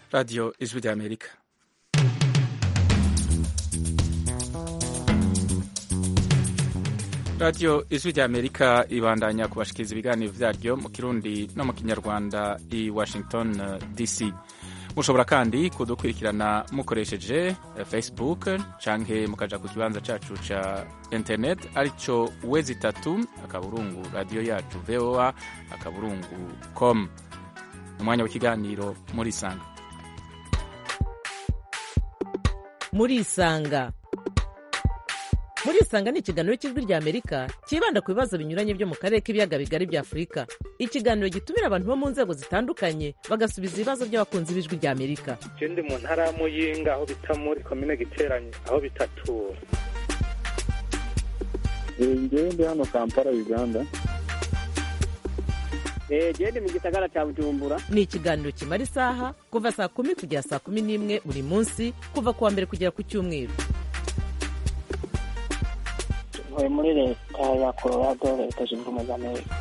radiyo ijwi ry'amerika radiyo ijwi ry'amerika ibandanya kubashikiriza ibiganiro vyaryo mu kirundi no mu kinyarwanda i washington dc mushobora kandi kudukurikirana mukoresheje facebook canke mukaja ku kibanza cacu ca internet arico wezi itatu akaburungu radiyo yacu voa akaburungu com umwanya w'ikiganiro murisanga murisanga murisanga ni ikiganiro cy'ijwi rya amerika cyibanda ku bibazo binyuranye byo mu karere k'ibiyaga bigari bya afurika ikiganiro gitumira abantu bo mu nzego zitandukanye bagasubiza ibibazo by'abakunzi b'ijwi rya amerika je ndi mu ntara ya muyinga aho bita muri komine giteranye aho bitatura ngewe ndi hano kampala uganda gende mu gisagara cya bujumbura ni ikiganiro kimara isaha kuva saa kumi kugera saa kumi n'imwe buri munsi kuva ku wa mbere kugera ku cyumweru ntuye muri leta ya colorado leta zunze ubumwe za amerika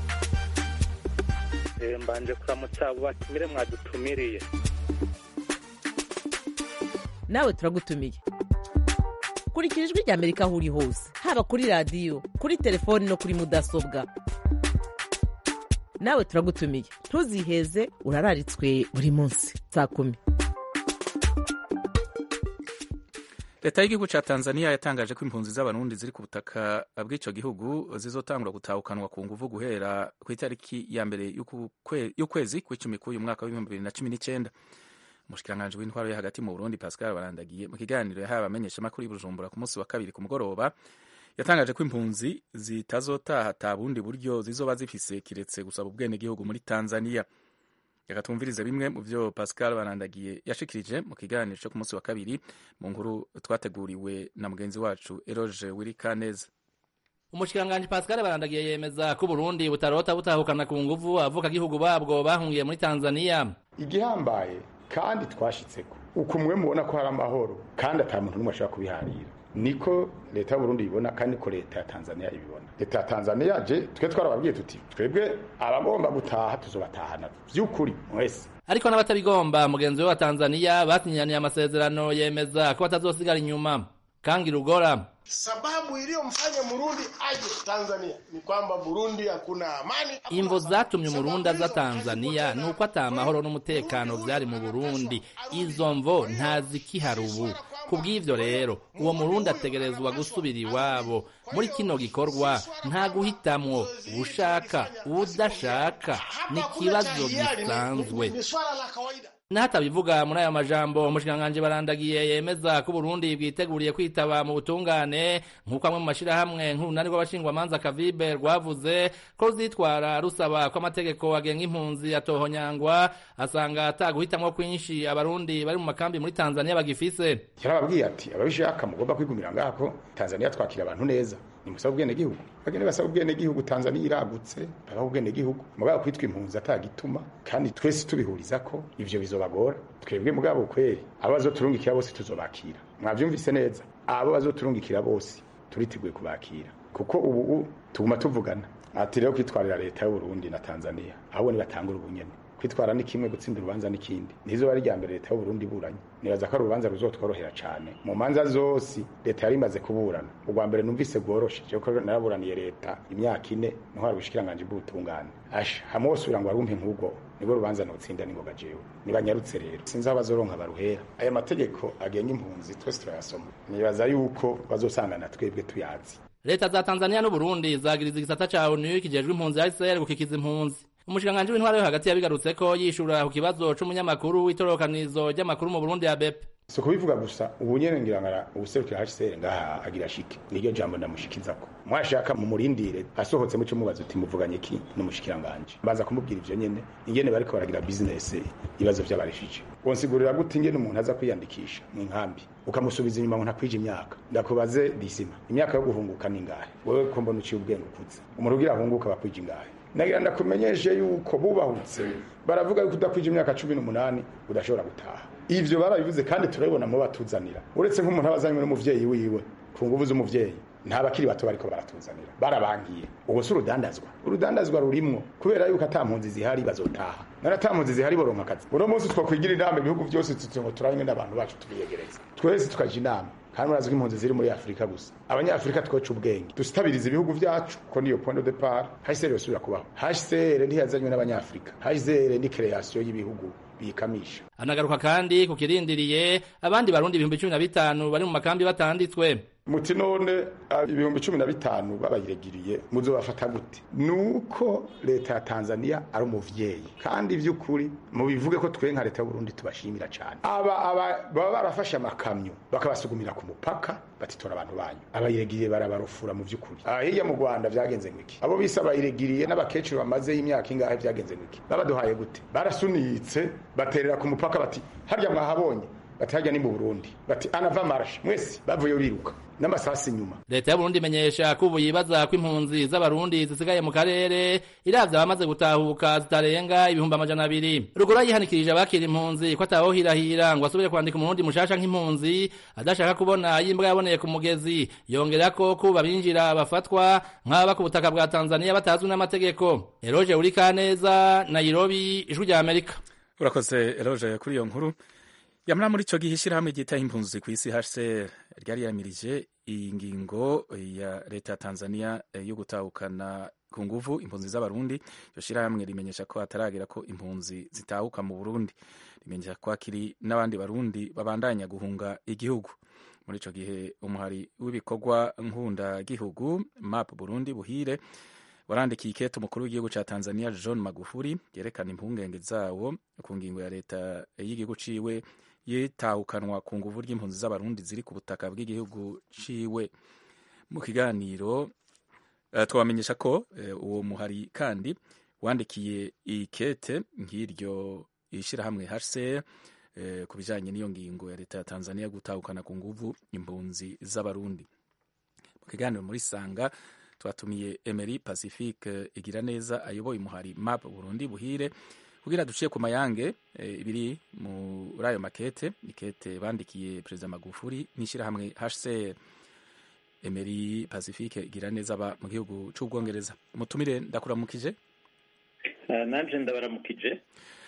Eh, mbanje kuramutsa abo batumire mwadutumiriye nawe turagutumiye kurikira ijwi rya amerika aho uri hose haba kuri radiyo kuri telefoni no kuri mudasobwa nawe turagutumiye ntuziheze urararitswe buri munsi saa kumi leta y'igihugu ca tanzania yatangaje ko impunzi z'abarundi ziri ku butaka bw'ico gihugu zizotangura gutahukanwa ku nguvu guhera ku itariki ya mbere y'uku kwe- y'ukwezi kw'icumi k'uyu mwaka w'ibihumbi bibiri na cumi n'icenda umushikiranganji w'intwaro yo hagati mu burundi pascal barandagiye mu kiganiro yahaye abamenyeshamakuru y'i bujumbura ku munsi wa kabiri ku mugoroba yatangaje ko impunzi zitazotaha ata bundi buryo zizoba zifise kiretse gusaba ubwenegihugu muri tanzania reka twumvirize bimwe mu vyo pascal barandagiye yashikirije mu kiganiro co ku munsi wa kabiri mu nkuru twateguriwe na mugenzi wacu eroge wirikaneza umushikiranganji pascal barandagiye yemeza ko uburundi butarota butahukana ku nguvu abavukagihugu babwo bahungiye muri tanzania igihambaye kandi twashitseko uko mwe mubona ko hari amahoro kandi ata muntu n'umwe ashobora kubiharira niko leta y'uburundi ibibona kandi niko leta ya tanzania ibibona leta ya tanzania je twe twarababwiye tuti twebwe abagomba gutaha tuzobatahana vy'ukuri mwese ariko n'abatabigomba mugenzi we wa tanzania basinyaniye amasezerano yemeza ko batazosigara inyuma kangi rugora Sababu iliyomfanya Murundi aje Tanzania ni kwamba Burundi hakuna amani. imvo zatumye umurundi aza tanzania ni uko ata amahoro n'umutekano vyari mu burundi izo mvo ntazikihari ubu ku bw'ivyo rero uwo murundi ategerezwa gusubira iwabo muri kino gikorwa nta guhitamwo uwushaka uwudashaka ni ikibazo gisanzwe Ni swala la kawaida. n'ahatabivuga muri aya majambo umushikiranganji barandagiye yemeza ko uburundi bwiteguriye kwitaba mu butungane nk'uko amwe mu mashirahamwe nk'urunani rw'abashingwamanza kavibe rwavuze ko ruzitwara rusaba ko amategeko agenga impunzi atohonyangwa asanga ataguhitamwo kwinshi abarundi bari mu makambi muri tanzania bagifise yarababwiye ati ababishaka mugomba kwigumira ngako tanzania twakira abantu neza nimusaba ubwenegihugu bagende basaba ubwenegihugu tanzania iragutse babaha ubwenegihugu mugabo kwitwa impunzi atagituma kandi twese tubihuriza ko ivyo bizobagora twebwe mugabo kweri abo bazoturungikira bose tuzobakira mwavyumvise neza abo bazoturungikira bose turiteguye kubakira kuko ubu u- tuguma tuvugana ati rero kwitwarira leta y'uburundi na tanzania abo nibatangura ubunyene kwitwara ni kimwe gutsinda urubanza n'ikindi nizo ari rya mbere leta y'uburundi iburanye nibaza ko ari urubanza ruzotworohera cane mu manza zose leta yari imaze kuburana urwa mbere numvise rworoshe jewe ko naraburaniye leta imyaka ine ntwara ubushikiranganji bw'ubutungane asha hamwe wose ugira ngo arumpe nk'ubwo nibwo rubanza notsinda ningoga jewe nibanyarutse rero sinzi aho bazoronka baruhera aya mategeko agenga impunzi twese turayasoma nibaza yuko bazosangana twebwe tuyazi leta za tanzania n'uburundi zagiriza igisata ca onu kijejwe impunzi hcr gukikiza impunzi umushikiranganji w'intwaro yo hagati yabigarutseko yishura ku kibazo c'umunyamakuru w'itororokanizo ry'amakuru mu burundi ya bepe si kubivuga gusa ubu nyene ngira ngara ubuserukira hcr ngaha agira shike niryo jambo ndamushikizako mwashaka mumurindire asohotse muco mubaza uti muvuganye ki n'umushikiranganje mbaza kumubwira ivyo nyene ingene bariko baragira business ibibazo vy'abarishije wonsigurira gute ingene umuntu aza kwiyandikisha mu nkambi ukamusubiza inyuma ngo ntakwije imyaka ndakubaze disima imyaka yo guhunguka ni ngahe wewe ko mbona uciye ubwenge ukuze umuntu ugira ahunguka bakwije ingahe nagira ndakumenyeshe yuko bubahutse baravuga yuko udakwije imyaka cumi n'umunani udashobora gutaha ivyo barabivuze kandi turabibona mu batuzanira uretse nk'umuntu aba azanywe n'umuvyeyi wiwe ku nguvu z'umuvyeyi nta bakiri bato bariko baratuzanira barabangiye ubwo si urudandazwa urudandazwa rurimwo kubera yuko ata mpunzi zihari bazotaha none ata mpunzi zihari boronka akazi uno munsi twakwigira inama ibihugu byose tuti ngo turabe ingene abantu bacu tubiyegereza twese tukaja inama kandi murazi ko impunzi ziri muri afurika gusa abanyafurika twoca ubwenge dusitabiriza ibihugu vyacu ko niyo point de depart hcr yosubira kubaho hcr ntiyazanywe n'abanyafurika hcr ni kreation y'ibihugu bikamisha anagaruka kandi ku kirindiriye abandi barundi ibihumbi cumi na bitanu bari mu makambi batanditswe muti none ibihumbi cumi na bitanu babayiregiriye muzobafata gute nuko leta ya tanzania ari umuvyeyi kandi vy'ukuri mubivuge ko twe nka leta y'uburundi tubashimira cane aba aba baba barafashe amakamyo bakabasugumira ku mupaka batitora abantu banyu abayiregiriye barabarufura mu vy'ukuri aha hirya mu rwanda vyagenze ngwiki abo bise abayiregiriye n'abakecuru bamaze y'imyaka ingahe vyagenze ngwiki babaduhaye gute barasunitse baterera ku mupaka bati harya mwahabonye bati harya ni mu burundi bati anava marashe mwese bavuye biruka n'amasasi inyuma leta y'uburundi imenyesha ko ubu yibaza ko impunzi z'abarundi zisigaye mu karere iravye abamaze gutahuka zitarenga ibihumbi amajana abiri ruguru yihanikirije abakira impunzi ko atawohirahira ngo asubire kwandika umurundi mushasha nk'impunzi adashaka kubona yimbwa yaboneye ku mugezi yongera ko kuba binjira bafatwa nk'aba ku butaka bwa tanzania batazwi n'amategeko eroje urikaneza nairobi ijwi rya amerika urakoze eroje kuri iyo nkuru yamara muri ico gihe ishirahamwe ryitaho impunzi ku isi hcr ryari yamirije iyi ngingo ya leta ya tanzania yo gutahukana ku nguvu impunzi z'abarundi iryo shirahamwe rimenyesha ko hataragera ko impunzi zitahuka mu burundi rimenyesha ko hakiri n'abandi barundi babandanya guhunga igihugu muri ico gihe umuhari w'ibikorwa nkunda-gihugu map burundi buhire warandikiye ikete umukuru w'igihugu ca tanzania john magufuri yerekana impungenge zawo ku ngingo ya leta y'igihugu ciwe yitahukanwa ku nguvu ry'impunzi z'abarundi ziri ku butaka bw'igihugu ciwe mu kiganiro uh, twabamenyesha ko uh, uwo muhari kandi wandikiye ikete nk'iryo ishirahamwe HCR uh, ku bijanye n'iyo ngingo ya leta ya Tanzania gutahukana ku nguvu impunzi z'abarundi mu kiganiro muri sanga twatumiye Emery Pacifique igira neza ayoboye umuhari map Burundi buhire kugira duciye ku mayange ibiri e, muri ayo makete ikete bandikiye perezida Magufuri n'ishyirahamwe HCR Emery Pacifique igira neza aba mu gihugu c'ubwongereza umutumire ndakuramukije uh, nanje ndabaramukije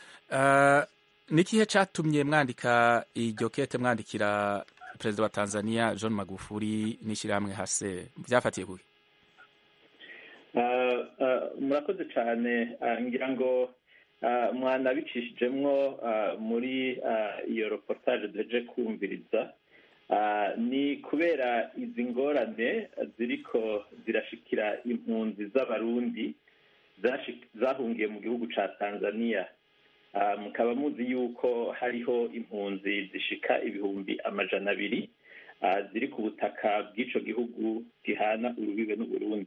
uh, nikihe catumye mwandika iryo kete mwandikira perezida wa Tanzania John Magufuri n'ishyirahamwe HCR byafatiye kuki uh, uh, murakoze cyane uh, ngira ngo mwanabicishijemwo muri iyo reportage duheje kumviriza ni kubera izi ngorane ziriko zirashikira impunzi z'abarundi zahungiye mu gihugu ca tanzania mukaba muzi yuko hariho impunzi zishika ibihumbi amajana abiri ziri ku butaka bw'ico gihugu gihana urubibe n'uburundi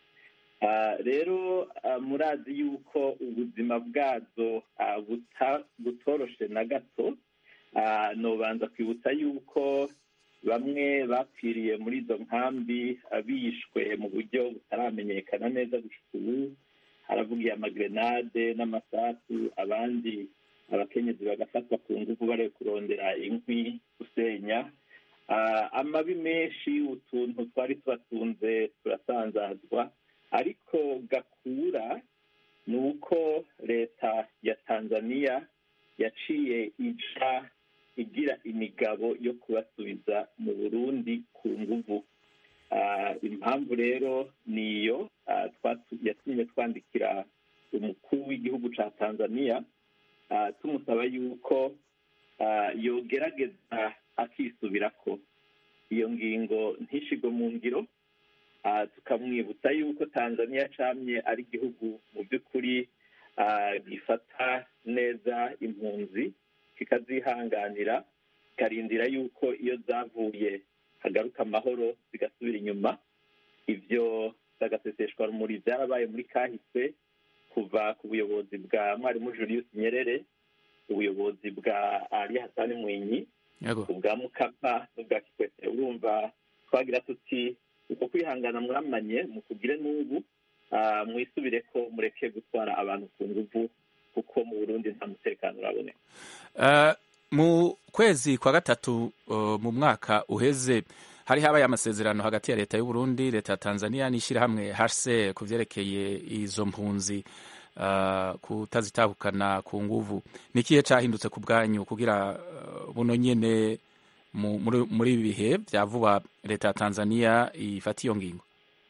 rero murazi yuko ubuzima bwazo butoroshe na gato nobanza kwibutsa yuko bamwe bapfiriye muri izo nkambi bishwe mu buryo butaramenyekana neza gushika ubu haravugiye amagrenade n'amasasu abandi abakenyezi bagafatwa ku nguvu bari kurondera inkwi gusenya amabi menshi utuntu twari tubatunze turasanzazwa ariko gakura ni uko leta ya tanzania yaciye ija igira imigabo yo kubasubiza mu burundi ku nguvu impamvu rero niyo yatumye twandikira umukuru w'igihugu cya tanzania tumusaba yuko yogerageza akisubirako iyo ngingo ntishigwe mu ngiro tukamwibutsa yuko tanzania camye ari igihugu mu by'ukuri gifata neza impunzi kikazihanganira kikarindira yuko iyo zavuye hagaruka amahoro zigasubira inyuma ibyo bagaseseshwa rumuri byarabaye muri kahise kuva ku buyobozi bwa mwarimu julius nyerere ubuyobozi bwa ali hasani mwinyi ubwa mukapa n'ubwa kikwete urumva twagira tuti uko kwihangana mwamanye mukugire n'ubu mwisubire ko mureke gutwara abantu ku nguvu kuko mu burundi nta mutekano uraboneka mu kwezi kwa gatatu mu mwaka uheze hari habaye amasezerano hagati ya leta y'u Burundi leta ya Tanzania n'ishyirahamwe HCR ku vyerekeye izo mpunzi uh, kutazitahukana ku nguvu ni ikihe cahindutse ku bwanyu kugira uh, buno nyene mu- muri muri ibi bihe vya vuba leta ya Tanzania ifata iyo ngingo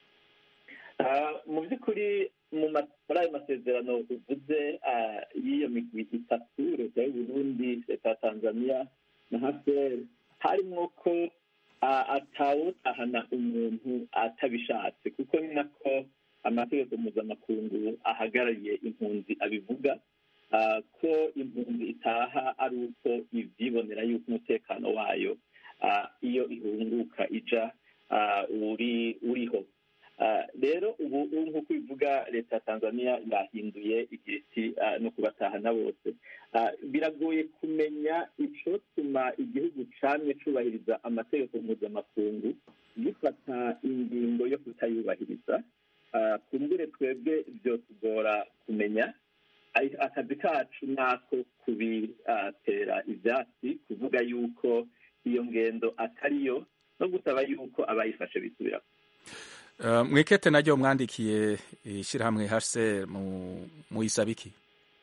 Ah, mu by'ukuri mu ma- muri ayo masezerano uvuze ah, y'iyo migwi itatu leta y'u Burundi leta ya Tanzania na HCR harimwo ko ah, atawutahana umuntu atabishatse kuko ni nako amategeko mpuzamakungu ahagarariye impunzi abivuga ah, ko impunzi itaha ari uko ivyibonera yuko umutekano wayo ah, iyo ihunguka ija ah, uri uriho Ah, rero ubu ubu nk'uko bivuga leta ya tanzania yahinduye igihe iti ah, no kubatahana bose Ah, biragoye kumenya icotuma igihugu camye cubahiriza amategeko mpuzamakungu gifata ingingo yo kutayubahiriza Ah, kumbure twebwe vyotugora kumenya Ai- akazi kacu nako kubitera ivyatsi kuvuga yuko iyo ngendo atariyo no gusaba yuko abayifashe bisubirako uh, mwikete naryo mwandikiye ishyirahamwe HCR mu muyisaba iki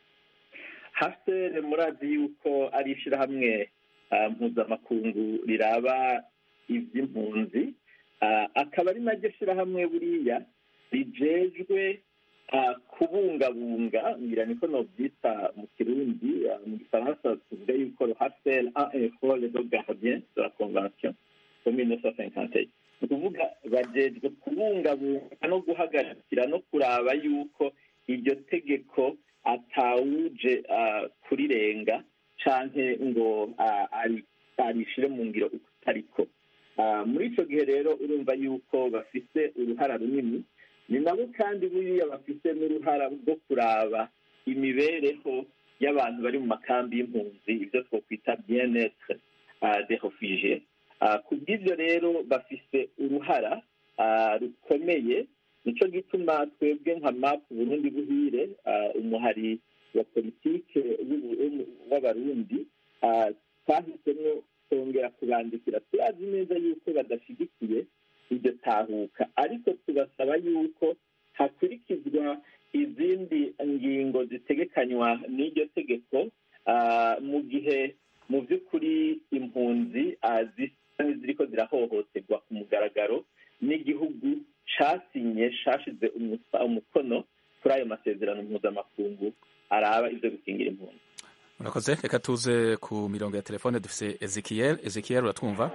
hasere murazi yuko ari ishyirahamwe ah, mpuzamakungu riraba iby'impunzi Ah, akaba ari naryo shyirahamwe buriya rijejwe ah, kubungabunga ngira niko nobyita mu kirundi ah, mu gifaransa tuvuga yuko le hasere a un rôle de gardien de la convention de 1951 ni ukuvuga bajejwe kubungabunga no guhagarikira no kuraba yuko iryo tegeko atawuje ah, kurirenga canke ngo ah, ari- arishire mu ngiro uko utariko Ah, muri ico gihe rero urumva yuko bafise uruhara runini ni nabo kandi buriya bafise n'uruhara rwo kuraba imibereho y'abantu bari mu makambi y'impunzi ibyo twokwita bien-etre ah, des refugiés Ah, ku bw'ibyo rero bafise uruhara ah, rukomeye nico gituma twebwe nka map burundi buhire ah, umuhari wa politike w'u- w'u- w'abarundi ah, twahisemo kongera kubandikira turazi neza yuko badashyigikiye iryo tahuka ariko tubasaba yuko hakurikizwa izindi ngingo zitegekanywa n'iryo tegeko ah, mu gihe mu by'ukuri impunzi ah, zisa n'iziriko zirahohoterwa ku mugaragaro n'igihugu casinye cashize umusa- umukono kuri ayo masezerano mpuzamakungu araba ivyo gukingira impunzi murakoze reka tuze ku mirongo ya telefone dufise ezekiel ezekiel uratwumva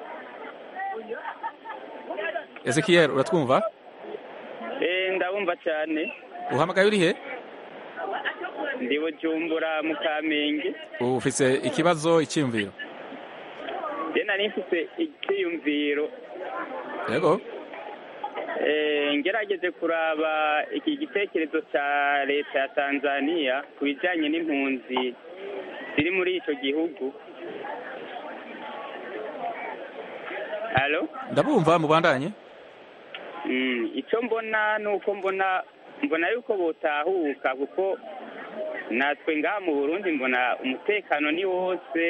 ezekiel uratwumva Eh, ndabumva cyane uhamagaye urihe ndi bujumbura mu kamenge ufise ikibazo icyiyumviro je nari mfise icyiyumviro yego Eh, ngerageze kuraba iki gitekerezo cya leta ya tanzania ku bijyanye n'impunzi ziri muri icyo gihugu halo ndabumva mubandanye Mm, icyo mbona ni uko mbona mbona yuko botahuka kuko natwe ngaha mu burundi mbona umutekano ni wose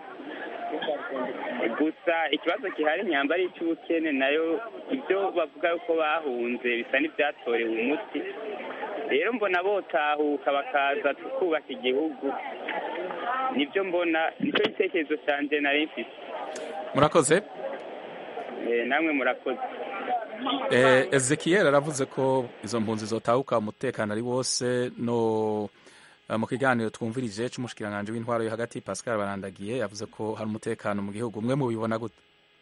gusa ikibazo gihari nyamba ari icy'ubukene nayo ibyo bavuga yuko bahunze bisa n'ibyatorewe umuti rero mbona botahuka bakaza tukubaka igihugu nibyo mbona nicyo gitekerezo cyanjye nari mfite murakoze Eh, namwe murakoze Eh, ezekiel aravuze ko izo mpunzi zotahuka umutekano ari wose no eh, mu kiganiro twumvirije c'umushikiranganji w'intwaro yo hagati pascal barandagiye yavuze ko hari umutekano mu gihugu mwe mubibona gute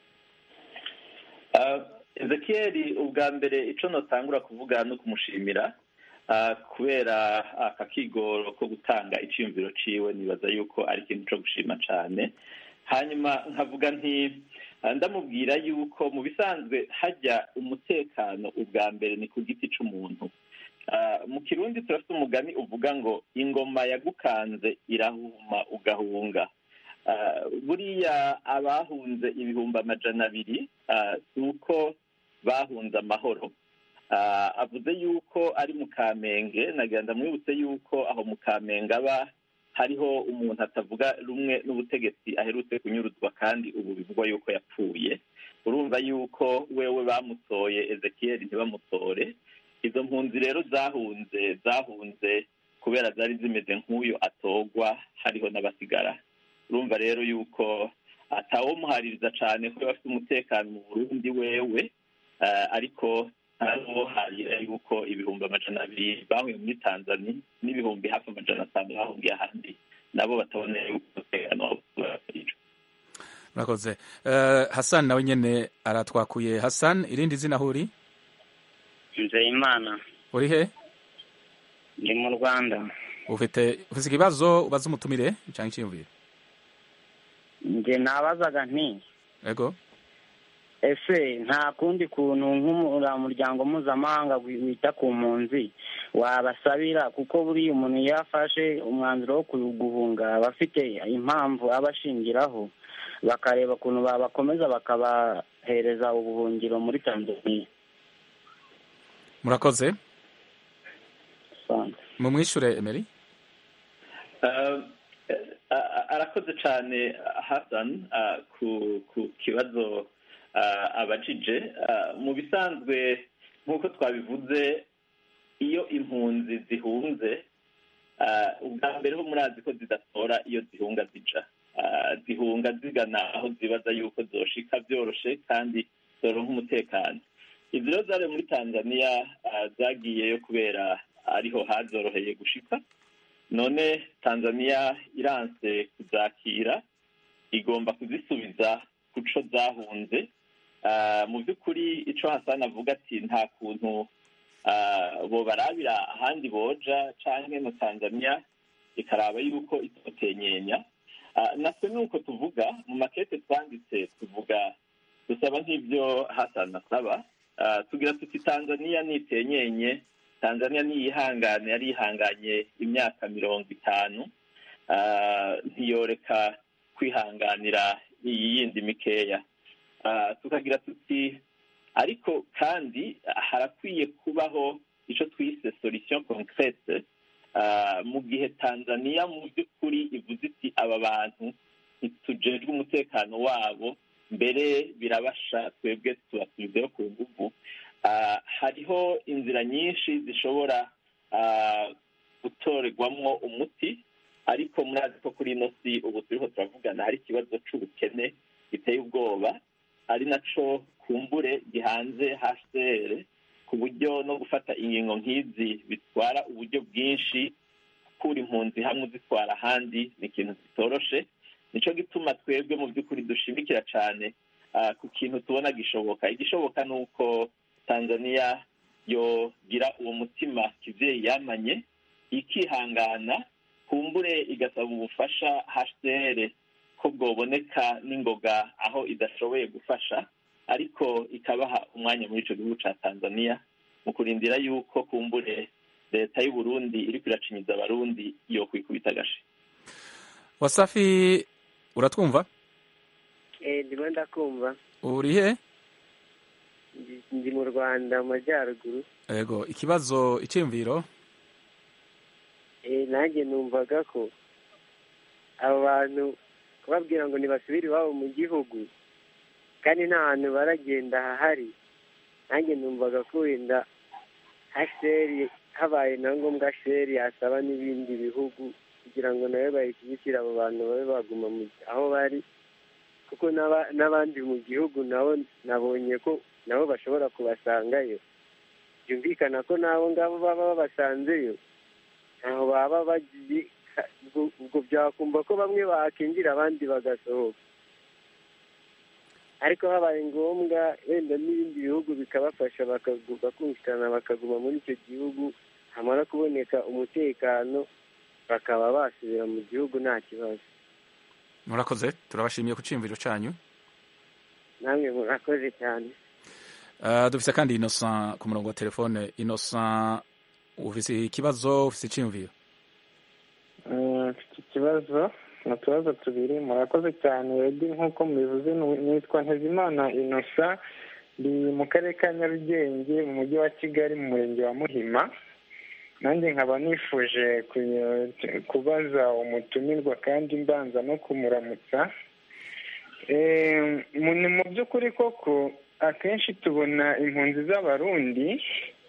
Ah, ezekiel ubwa mbere ico notangura kuvuga no kumushimira ah, kubera aka kigoro ko gutanga iciyumviro ciwe nibaza yuko ari ikintu co gushima cane hanyuma nkavuga nti ah, ndamubwira yuko mu bisanzwe hajya umutekano ubwa mbere ni ku giti c'umuntu Ah, mu kirundi turafite umugani uvuga ngo ingoma yagukanze irahuma ugahunga Ah, buriya abahunze ibihumbi amajana abiri ah, si uko bahunze amahoro Ah, avuze yuko ari mu kamenge nagira ndamwibutse yuko aho mu kamenge aba hariho umuntu atavuga rumwe n'ubutegetsi aherutse kunyuruzwa kandi ubu bivugwa yuko yapfuye urumva yuko wewe bamutoye ezekiyeli ntibamutore izo mpunzi rero zahunze zahunze kubera zari zimeze nk'uyu atogwa hariho n'abasigara urumva rero yuko atawomuhaririza cyane ko bafite umutekano mu burundi wewe eh, ariko ntawoharira yuko ibihumbi amajana abiri bahuye muri tanzania n'ibihumbi hafi amajana atanu bahungiye ahandi nabo batabona yuko umutekano wabo ubahirijwe murakoze Eh, hassan nawe nyene aratwakuye hassan irindi zina aho uri nzeyimana uri he ndi mu rwanda ufite ufite ikibazo ubaza umutumire cyangwa icyiyumviro njye nabazaga nti ego ese nta kundi kuntu nk'umuryango mpuzamahanga wi- wita ku mpunzi wabasabira kuko buriya umuntu iyo afashe umwanzuro wo ku- guhunga aba afite impamvu aba ashingiraho bakareba ukuntu babakomeza bakabahereza ubuhungiro muri tanzania murakoze Asante. mumwishure emery Uh, uh, arakoze cyane Hassan uh, ku ku kibazo uh, abajije Uh, mu bisanzwe nk'uko twabivuze iyo impunzi zihunze uh, ubwa mbere ho murazi ko zidatora iyo zihunga zija Uh, zihunga zigana aho zibaza yuko zoshika byoroshe kandi zoronka umutekano izi rero zari muri tanzania uh, zagiyeyo kubera ariho hazoroheye gushika none tanzania iranse kuzakira igomba kuzisubiza ku co zahunze Ah, mu by'ukuri ico hasani avuga ati nta kuntu ah, bobarabira ahandi boja canke na tanzania ikaraba yuko itotenyenya Ah, natwe nuko tuvuga mu makete twanditse tuvuga dusaba nk'ibyo hasani asaba Ah, tugira tuti tanzania nitenyenye tanzania niyihangane yari yihanganye imyaka mirongo itanu ah, ntiyoreka kwihanganira iyi yindi mikeya Ah, tukagira tuti ariko kandi harakwiye kubaho ico twise solution concrete ah, mu gihe tanzania mu by'ukuri ivuze iti aba bantu ntitujejwe umutekano wabo mbere birabasha twebwe tubasubizeho ku nguvu Ah, hariho inzira nyinshi zishobora ah, gutorerwamwo umuti ariko murazi ko kuri ino si ubu turiho turavugana hari ikibazo c'ubukene giteye ubwoba ari naco kumbure gihanze hcr ku buryo no gufata ingingo nk'izi bitwara uburyo bwinshi gukura impunzi hamwe uzitwara ahandi ni ikintu kitoroshe nico gituma twebwe mu by'ukuri dushimikira cane ah, ku kintu tubona gishoboka igishoboka ni uko tanzania yogira uwo mutima kivyeyi yamanye ikihangana kumbure igasaba ubufasha hcr ko bwoboneka n'ingoga aho idashoboye gufasha ariko ikabaha umwanya muri ico gihugu ca tanzania mu kurindira yuko kumbure leta y'u burundi iriko iracinyiza abarundi yokwikubita agashi wasafi uratwumva Eh, ndimo ndakumva uri he Ndi- ndi mu rwanda mu majyaruguru ego ikibazo icyiyumviro Eh, nanjye numvaga ko abo bantu kubabwira ngo ntibasubire iwabo mu gihugu kandi nta hantu baragenda hahari nanjye numvaga ko wenda hasheri habaye na ngombwa sheri yasaba n'ibindi bihugu kugira ngo nawe bayishyigikire abo bantu babe baguma mu aho bari kuko n'aba- n'abandi mu gihugu nabo nabonye ko nabo bashobora kubasangayo byumvikana ko n'abo ngabo baba babasanzeyo ntaho baba bagiye ubwo- ubwo byakumva ko bamwe bakinjira abandi bagasohoka ariko habaye ngombwa wenda n'ibindi bihugu bikabafasha bakagu- bakumvikana bakaguma muri icyo gihugu hamara kuboneka umutekano bakaba basubira mu gihugu nta kibazo murakoze turabashimiye ku cyiyumviro cyanyu namwe murakoze cyane Ah, dufise kandi innocent ku murongo wa telefone innocent ufise ikibazo ufise icyiyumviro Mm, mfite ikibazo ni utubazo tubiri murakoze cyane edi nk'uko mubivuze nu- nitwa ntezimana inosa ndi mu karere ka nyarugenge mu mujyi wa kigali mu murenge wa muhima nanjye nkaba nifuje kubaza umutumirwa kandi mbanza no kumuramutsa ni mu by'ukuri koko akenshi tubona impunzi z'abarundi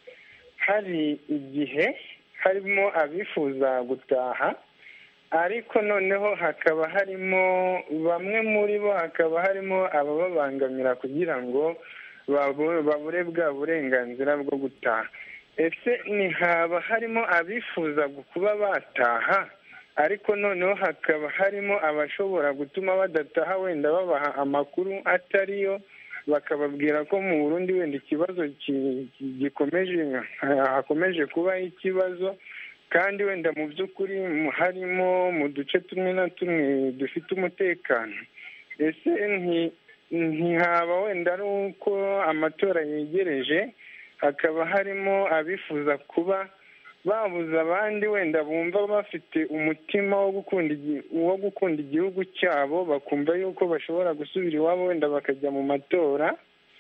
hari igihe harimo abifuza gutaha ariko noneho hakaba harimo bamwe muri bo hakaba harimo abababangamira kugira ngo babure bwa burenganzira bwo gutaha ese ntihaba harimo abifuza kuba bataha ariko noneho hakaba harimo abashobora gutuma badataha wenda babaha amakuru atariyo bakababwira ko mu burundi wenda ikibazo gikomeje hakomeje kubaho ikibazo kandi wenda mu by'ukuri harimo mu duce tumwe na tumwe dufite umutekano ese ntihaba wenda ari uko amatora yegereje hakaba harimo abifuza kuba babuza abandi wenda bumva bafite umutima wo gukunda wo gukunda igihugu cyabo bakumva yuko bashobora gusubira iwabo wenda bakajya mu matora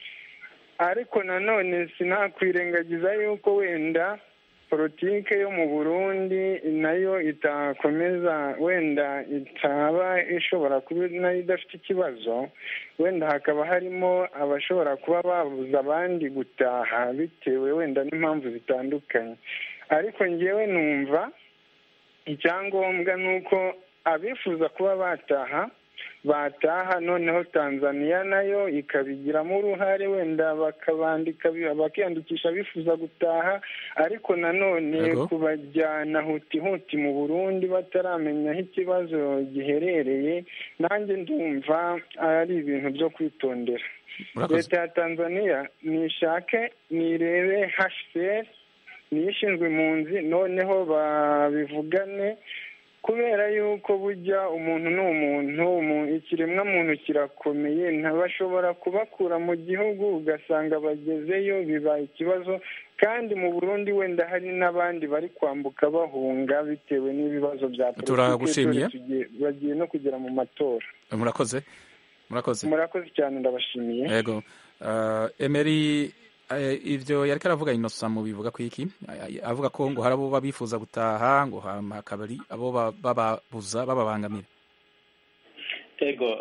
ariko nanone sinakwirengagiza yuko wenda politike yo mu burundi nayo itakomeza wenda itaba ishobora kuba nayo idafite ikibazo wenda hakaba harimo abashobora kuba babuza abandi gutaha bitewe wenda n'impamvu zitandukanye ariko ngewe numva icyangombwa ni uko abifuza kuba bataha bataha noneho tanzaniya nayo ikabigiramo uruhare wenda bakabandika bakiyandikisha bifuza gutaha ariko nanone kubajyana huti huti mu burundi bataramenya aho ikibazo giherereye nanjye ndumva ari ibintu byo kwitondera leta ya tanzaniya nishake nirebe hcr niyo ishinzwe impunzi noneho babivugane kubera yuko bujya umuntu ni umuntu ikiremwa muntu kirakomeye ntibashobora kubakura mu gihugu ugasanga bagezeyo bibaye ikibazo kandi mu burundi wenda hari n'abandi bari kwambuka bahunga bitewe n'ibibazo bya politiki bagiye no kugera mu matora murakoze murakoze murakoze cyane ndabashimiye yego emeri ibyo yari karavuga inosa mu bivuga ku iki avuga ko ngo hari abo bifuza gutaha ngo hakaba ari abo bababuza bababangamira ego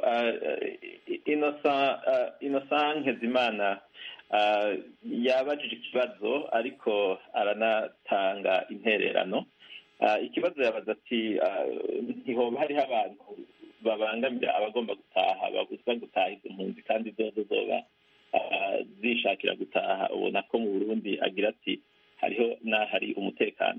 inosa nkezimana yabajije ikibazo ariko aranatanga intererano ikibazo yabaza ati ntihoba hariho abantu babangamira abagomba gutaha babuzwa gutaha izo mpunzi kandi zozo zoba zishakira gutaha ubona ko mu burundi agira ati hariho n'ahari umutekano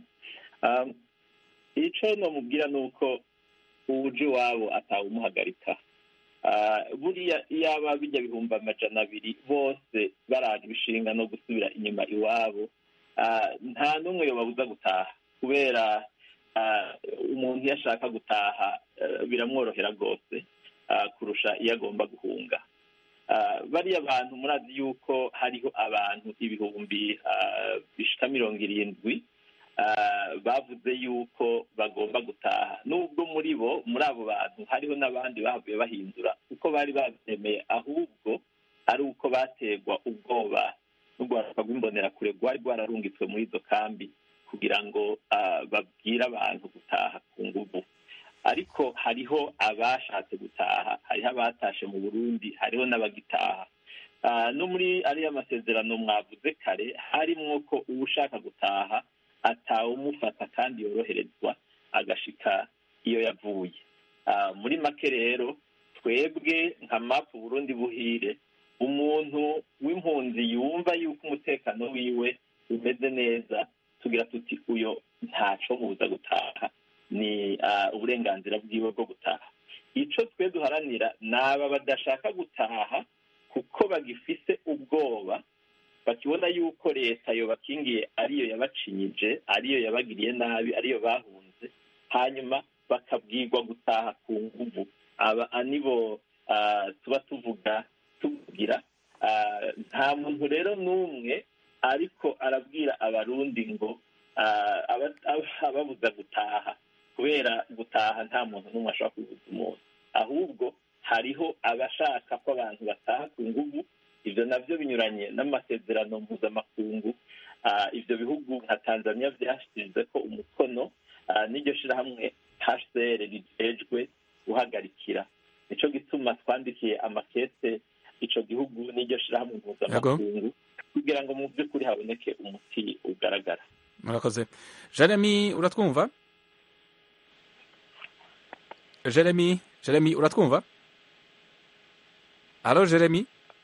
icyo namubwira ni uko uje iwabo atawumuhagarika buriya iyaba bijya bihumbi amajana abiri bose baraje ibishinga no gusubira inyuma iwabo nta n'umwe babuza gutaha kubera umuntu iyo ashaka gutaha biramworohera rwose kurusha iyo agomba guhunga bariya bantu murazi yuko hariho abantu ibihumbi bishika mirongo irindwi bavuze yuko bagomba gutaha nubwo muri bo muri abo bantu hariho n'abandi bavuye bahindura uko bari babyemeye ahubwo ari uko bategwa ubwoba n'urwaruka rw'imbonerakure rwari rwararungitswe muri izo kambi kugira ngo babwire abantu gutaha ku nguvu ariko hariho abashatse gutaha hariho abatashe mu burundi hariho n'abagitaha no muri ariya masezerano mwavuze kare harimwo ko uba ushaka gutaha atawumufata kandi yoroherezwa agashika iyo yavuye muri make rero twebwe nka mapu burundi buhire umuntu w'impunzi yumva yuko umutekano wiwe umeze neza tugira tuti uyo ntaco mubuza gutaha ni uburenganzira bwiwe bwo gutaha icyo twe duharanira ni aba badashaka gutaha kuko bagifise ubwoba bakibona yuko leta yobakingiye ariyo yabacinyije ariyo yabagiriye nabi ariyo bahunze hanyuma bakabwirwa gutaha ku nguvu aba nibo tuba tuvuga tuvugira nta muntu rero n'umwe ariko arabwira abarundi ngo ababuza gutaha kubera gutaha nta muntu n'umwe ashobora kubibuza umuntu ahubwo hariho abashaka ko abantu bataha ku nguvu ibyo nabyo binyuranye n'amasezerano mpuzamakungu ah, ivyo bihugu nka tanzania vyashyize ko umukono ah, n'iryo shirahamwe hcr rijejwe guhagarikira nico gituma twandikiye amakete ico gihugu n'iryo shirahamwe mpuzamakungu kugira ngo mu by'ukuri haboneke umuti ugaragara murakoze jeremy uratwumva jeremy jeremy uratwumva halo jeremy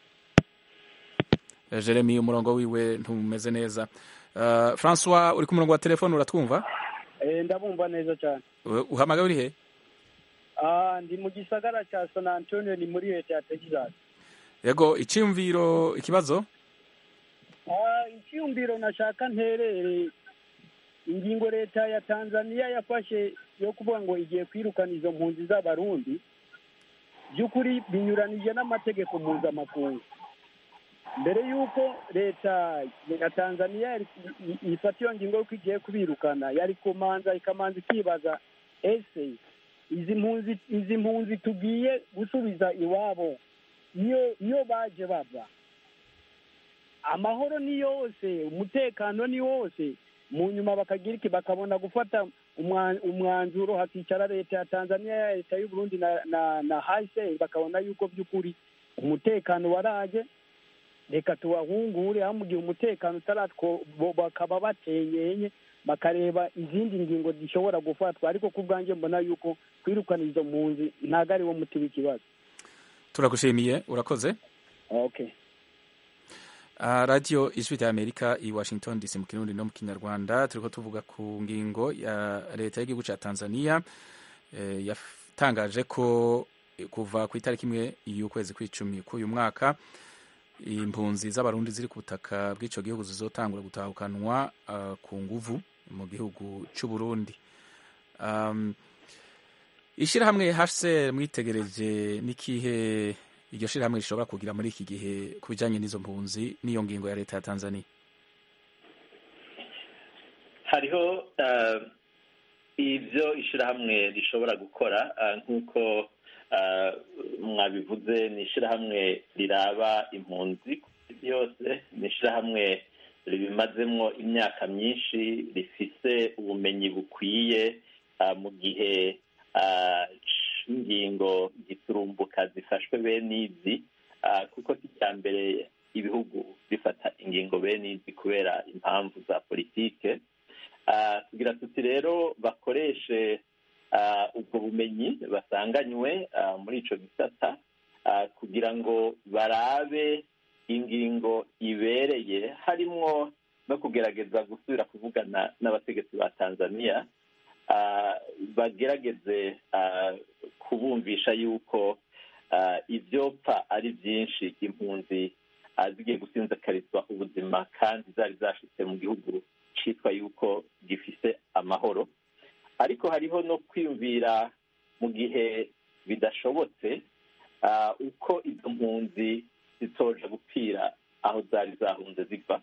Eh, jeremy umurongo wiwe ntumeze neza uh, francois uri ku murongo wa telefone uratwumva Eh, ndabumva neza cyane Uh, uhamagaye uri he Ah, ndi mu gisagara cya san antonio ni muri leta ya texas yego icyumviro ikibazo Ah, icyumviro nashaka nterere ingingo leta ya tanzania yafashe yo kuvuga ngo igiye kwirukana izo mpunzi z'abarundi by'ukuri binyuranije n'amategeko mpuzamakungu mbere y'uko leta ya tanzania yari- i- i- ifata iyo ngingo y'uko igiye kubirukana yari kumanza ikamanza ikibaza ese izi mpunzi izi mpunzi tugiye gusubiza iwabo iyo iyo baje bava amahoro ni yose umutekano ni wose mu nyuma bakagira iki bakabona gufata umwa- umwanzuro hakicara leta ya tanzania leta y'u burundi na na, na hase bakabona yuko by'ukuri umutekano waraje reka tubahungure aho mu gihe umutekano utaratwo bo bakaba bateyenye bakareba izindi ngingo zishobora gufatwa ariko ku bwanjye mbona yuko kwirukana izo mpunzi ntabwo ari wo muti w'ikibazo turagushimiye urakoze okay Uh, radio ijwi rya amerika i washington dc mu kirundi no mu kinyarwanda turiko tuvuga ku ngingo ya leta y'igihugu ca tanzania eh, yatangaje ko eh, kuva ku itariki imwe y'ukwezi kw'icumi k'uyu mwaka impunzi z'abarundi ziri ku butaka bw'ico gihugu zizotangura gutahukanwa uh, ku nguvu mu gihugu c'uburundi um, ishirahamwe hcr mwitegereje n'ikihe iryo shirahamwe rishobora kugira muri iki gihe ku bijanye n'izo mpunzi n'iyo ngingo ya leta ya tanzania hariho ah, ibyo ishirahamwe rishobora gukora ah, nk'uko ah, mwabivuze ni ishirahamwe riraba impunzi ku isi yose ni ishirahamwe ribimazemwo imyaka myinshi rifise ubumenyi bukwiye ah, mu gihe ah, ingingo giturumbuka zifashwe bene izi ah, kuko si icya mbere ibihugu bifata ingingo bene izi kubera impamvu za politike Ah, tugira tuti rero bakoreshe ah, ubwo bumenyi basanganywe ah, muri ico gisata ah, kugira ngo barabe ingingo ibereye harimwo no kugerageza gusubira kuvugana n'abategetsi ba tanzania ah, bagerageze ah, kubumvisha yuko ah, ivyopfa ari vyinshi impunzi ah, zigiye gusinzakarizwa ubuzima kandi zari zashitse mu gihugu citwa yuko gifise amahoro ariko hariho no kwiyumvira mu gihe bidashobotse ah, uko izo mpunzi zitoja gupfira aho zari zahunze ziva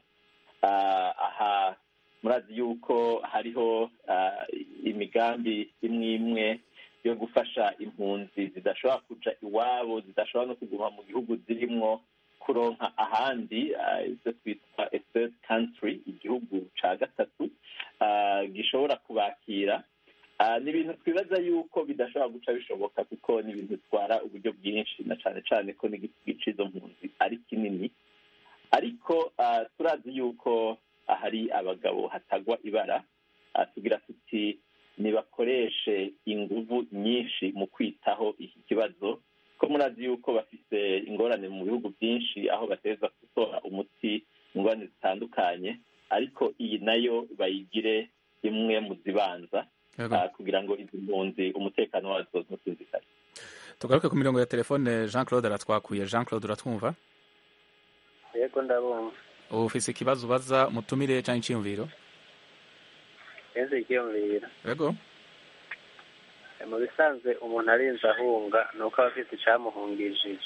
Ah, aha murazi yuko hariho ah, imigambi imwe imwe yo gufasha impunzi zidashobora kuja iwabo zidashobora no kuguma mu gihugu zirimwo kuronka ahandi ah, ivyo twitwa a third country igihugu ca gatatu ah, gishobora kubakira Ah, ni ibintu twibaza yuko bidashobora guca bishoboka kuko ni ibintu bitwara uburyo bwinshi na cane cane ko n'igiti c'izo mpunzi ari kinini ariko ah, turazi yuko hari abagabo hatagwa ibara Ah, tugira tuti nibakoreshe inguvu nyinshi mu kwitaho iki kibazo ko murazi yuko bafise ingorane mu bihugu byinshi aho bateza gutora umuti ingorane zitandukanye ariko iyi nayo bayigire imwe mu zibanza Yego. ah, kugira ngo izi mpunzi umutekano wazo ntusinzikare tugaruke ku mirongo ya telefone jean claude aratwakuye jean claude uratwumva yego ndabumva ubu ufise ikibazo ubaza mutumire canke iciyumviro neza ikiyumvira yego mu bisanzwe umuntu arinze ahunga ni uko aba afite icyamuhungishije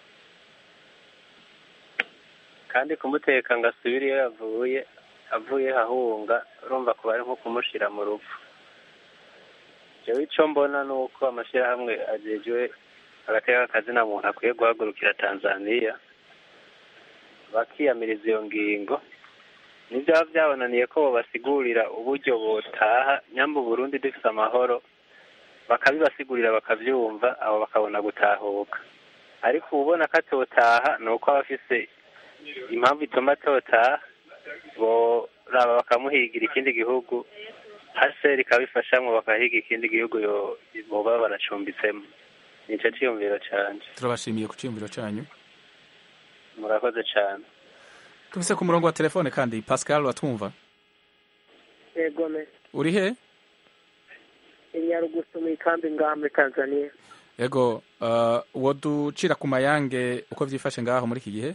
kandi kumuteka ngo asubire iyo yavuye avuye ahunga urumva kuba ari nko kumushyira mu rupfu jewe icyo mbona ni uko amashyirahamwe agejwe agateka akazina muntu akwiye guhagurukira tanzaniya bakiyamiriza iyo ngingo nibyo biba byabananiye ko babasigurira uburyo botaha nyamba Burundi dufite amahoro bakabibasigurira bakabyumva abo bakabona gutahuka ariko ubona ko atotaha ni uko aba afise impamvu ituma atotaha boraba bakamuhigira ikindi gihugu haseri ikabifashamo bakahiga ikindi gihugu yo- boba baracumbitsemo nicyo cyiyumviro cyanjye turabashimiye ku cyiyumviro cyanyu murakoze cyane tubise ku murongo wa telefone kandi pascal watwumva yego me uri he inyarugusu mu ikambi ngaha muri tanzania yego uh, uwo ducira ku mayange uko byifashe ngaho muri iki gihe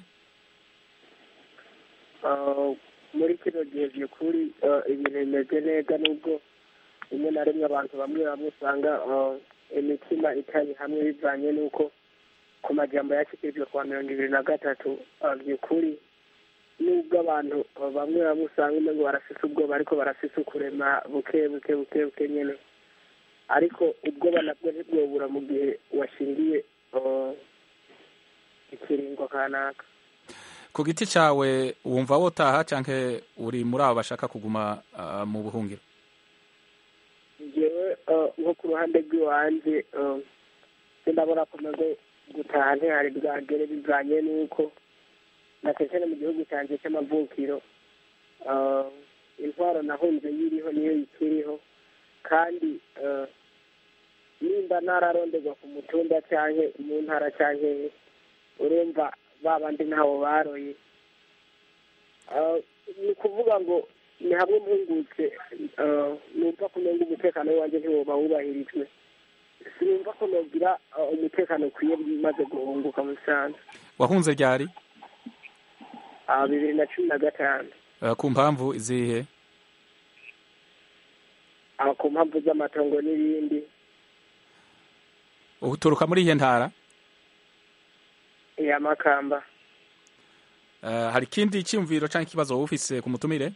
Ah, muri kino gihe by'ukuri ah, ibintu bimeze neza nubwo rimwe na rimwe abantu bamwe bamwe usanga ah, imitima itari hamwe bivanye n'uko ku majambo yashyikirijwe kwa mirongo ibiri na gatatu ah, by'ukuri nubwo abantu ah, bamwe bamwe usanga umengo barafise ubwoba ariko barafise ukurema buke buke buke buke nyene ariko ubwoba nabwo ntibwobura mu gihe washingiye ah, ikiringo kanaka ku giti cyawe wumva wotaha cyangwa uri muri abo bashaka kuguma uh, mu buhungiro njyewe eh, nko ku ruhande rw'iwanjye eh, sindabona komaze gutaha ntihari bwagere bivanye n'uko natekene mu gihugu cyanjye cy'amavukiro eh, intwaro nahunze yiriho niyo ikiriho kandi eh, nimba ntararonderwa ku mutumba cyangwa mu ntara cyangwa urumva ba bandi ntawo baroye Eh, ni ukuvuga ngo ni hamwe mpungutse eh, numva ko nenga umutekano wanjye ntiwoba wubahirijwe sinumva ko nogira eh, umutekano ukwiye maze guhunguka mu bisanzwe wahunze ryari Ah, bibiri na cumi na gatanu uh, ku mpamvu izihe Ah, ku mpamvu z'amatongo n'ibindi uturuka muri iyihe ntara ya makamba uh, hari ikindi cyiyumviro cyangwa ikibazo wowe ufise ku mutumire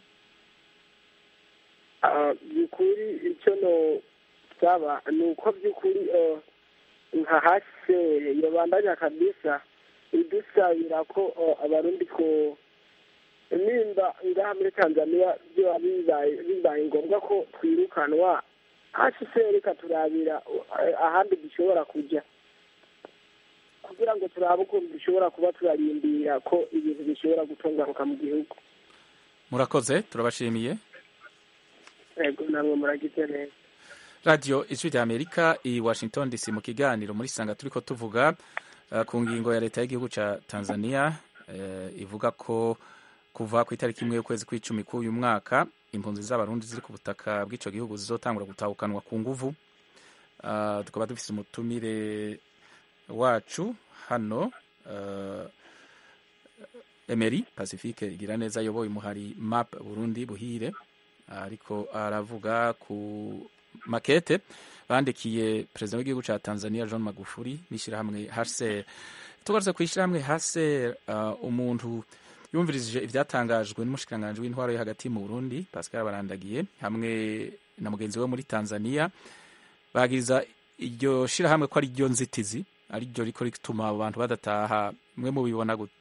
Ah, by'ukuri icyo no saba ni uko by'ukuri eh, nka hase yobandanya kabisa idusabira ko eh, abarundi ko nimba ngaha muri tanzania byoba bibaye bibaye ngombwa ko twirukanwa hase reka turabira eh, ahandi dushobora kujya kugira ngo turabe ukuntu dushobora kuba turarindira ko ibintu bishobora gutunganuka mu gihugu murakoze turabashimiye yego namwe muragize neza radiyo ijwi rya amerika i washington dc mu kiganiro muri sanga turi ko tuvuga uh, ku ngingo ya leta y'igihugu cya tanzania uh, ivuga ko kuva ku itariki imwe y'ukwezi kw'icumi k'uyu mwaka impunzi z'abarundi ziri ku butaka bw'icyo gihugu zizotangura gutahukanwa ku nguvu uh, tukaba dufite umutumire wacu hano uh, Emery Pacifique igira neza ayoboye umuhari map Burundi buhire ariko aravuga ku makete bandikiye perezida w'igihugu cya Tanzania John Magufuli n'ishyirahamwe HCR tugarutse ku ishyirahamwe HCR uh, umuntu yumvirije ibyatangajwe n'umushikiranganji w'intwaro yo hagati mu Burundi Pascal Barandagiye hamwe na mugenzi we muri Tanzania bagiriza iryo shirahamwe ko ari ryo nzitizi ari ryo riko rituma abo bantu badataha mwe mubibona gute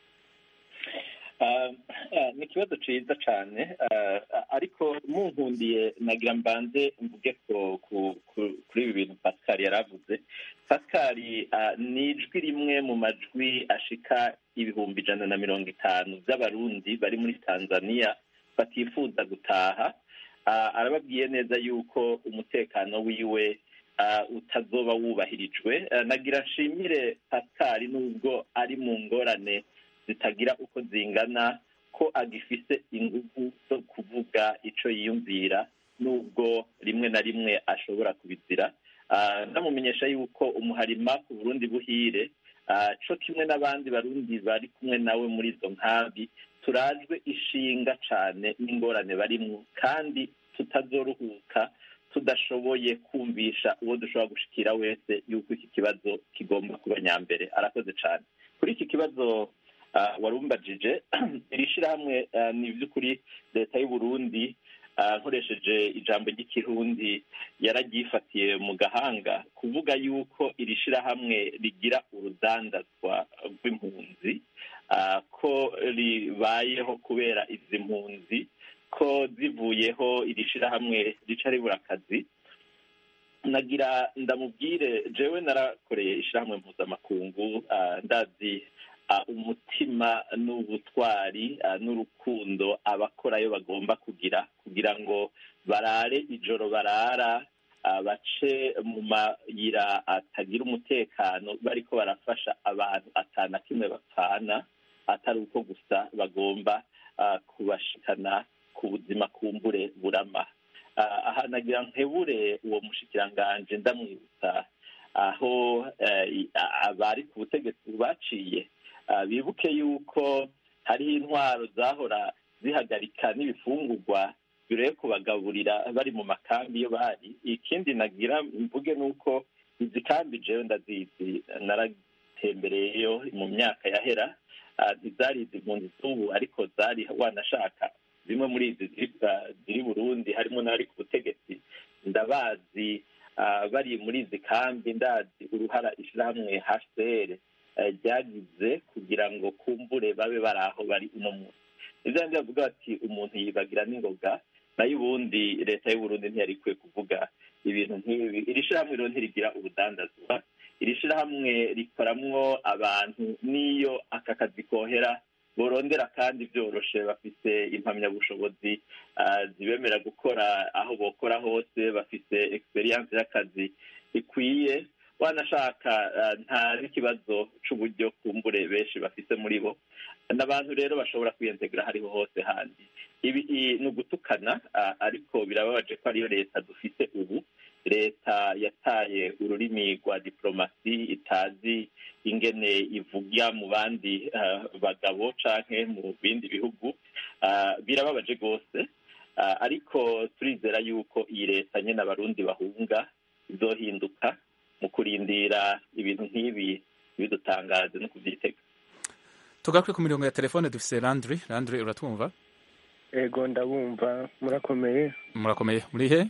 Ah, ah, ni ikibazo ciza cane ah, ah, ariko munkundiye nagira mbanze mvuge ko ku- ku- kuri ibi bintu pascal yaravuze pascal ah, ni ijwi rimwe mu majwi ashika ibihumbi ijana na mirongo itanu by'abarundi bari muri tanzania batifuza gutaha Ah, arababwiye neza yuko umutekano wiwe ah, utazoba wubahirijwe Ah, nagira nshimire pascal nubwo ari mu ngorane zitagira uko zingana ko agifise ingufu zo kuvuga ico yiyumvira nubwo rimwe na rimwe ashobora kubizira Ah, ndamumenyesha yuko umuharima ku burundi buhire ah, co kimwe n'abandi barundi bari kumwe nawe muri izo nkambi turajwe ishinga cane n'ingorane barimwo kandi tutazoruhuka tudashoboye kumvisha uwo dushobora gushikira wese yuko iki kibazo kigomba kuba nyambere arakoze cane kuri iki kibazo ah, warumbajije iri shirahamwe ah, ni ivy'ukuri leta y'u Burundi ah, nkoresheje ijambo ry'ikirundi yararyifatiye mu gahanga kuvuga yuko iri shirahamwe rigira urudandazwa rw'impunzi ah, ko ribayeho kubera izi mpunzi ko zivuyeho iri shirahamwe rica ribura akazi nagira ndamubwire jewe narakoreye ishirahamwe mpuzamakungu ah, ndazi ah, umutima n'ubutwari ah, n'urukundo abakorayo bagomba kugira kugira ngo barare ijoro barara ah, bace mu mayira atagira umutekano bariko barafasha abantu atana kimwe bapfana atari uko gusa bagomba ah, kubashikana ku buzima kumbure burama Ah, aha nagira nkebure uwo mushikiranganje ndamwibutsa aho eh, i- a- abari ku butegetsi baciye Ah, bibuke yuko hariho intwaro zahora zihagarika n'ibifungurwa bireye kubagaburira bari mu makambi iyo bari ikindi nagira mvuge nuko izi kambi jewe ndazizi naratembereyeyo mu myaka yahera Ah, ntizari izi mpunzi z'ubu ariko zari wanashaka zimwe muri izi ziri ah, ziri burundi harimo n'abari ku butegetsi ndabazi ah, bari muri izi kambi ndazi uruhara ishirahamwe hcr eh, ryagize kugira ngo kumbure babe bari aho bari uno munsi nivyo ndi bavuga bati umuntu yibagira n'ingoga nayo ubundi leta y'uburundi ntiyari ikwiye kuvuga ibintu nk'ibi iri shirahamwe rero ntirigira ubudandazwa iri shirahamwe rikoramwo abantu n'iyo aka kazi kohera borondera kandi byoroshe bafise impamyabushobozi ah, zibemera gukora aho bokora hose bafise experience y'akazi ikwiye wanashaka ah, nta n'ikibazo c'uburyo kumbure benshi bafise muri bo n'abantu rero bashobora kwiyentegura hariho hose handi ibi i- ni ugutukana ah, ariko birababaje ko ariyo leta dufite ubu leta yataye ururimi rwa diplomasi itazi ingene ivuga mu bandi ah, bagabo canke mu bindi bihugu Ah, birababaje rwose Ah, ariko turizera yuko iyi leta nyene abarundi bahunga izohinduka mu kurindira ibintu nk'ibi bidutangaze no kuvyitega tugaruke ku mirongo ya telefone dufise landry landry uratwumva ego ndabumva murakomeye murakomeye muri he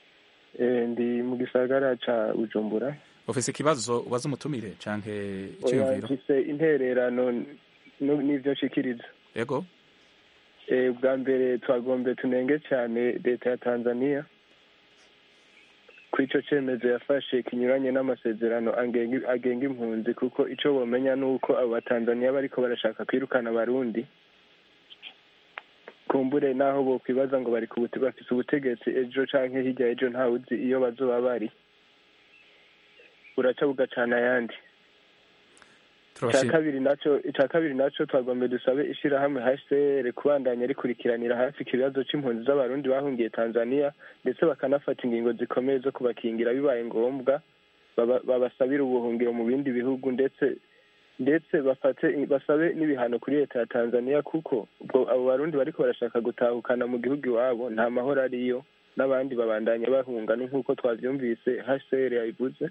Eh, ndi mu gisagara ca bujumbura ufise ikibazo ubaza umutumire canke Oya, icyiyumviro mfise intererano n- n'ivyo nshikiriza yego Eh, bwa mbere twagombe tunenge cyane leta ya tanzania ko ico cemezo yafashe kinyuranye n'amasezerano angenga agenga impunzi kuko ico bomenya ni uko abo batanzaniya bariko barashaka kwirukana abarundi kumbure naho bokwibaza ngo bari ku bute- bafise ubutegetsi ejo canke hirya ejo ntawuzi iyo bazoba bari buraca bugacana ayandi icya turabashimira kabiri naco icya kabiri naco twagombe dusabe ishirahamwe HCR kubandanya rikurikiranira hafi ikibazo c'impunzi z'abarundi bahungiye Tanzania ndetse bakanafata ingingo zikomeye zo kubakingira bibaye ngombwa baba- babasabire ubuhungiro mu bindi bihugu ndetse ndetse bafate basabe n'ibihano kuri leta ya Tanzania kuko ubwo abo barundi bariko barashaka gutahukana mu gihugu iwabo nta mahoro ariyo n'abandi babandanya bahunga ni nk'uko twavyumvise HCR yabivuze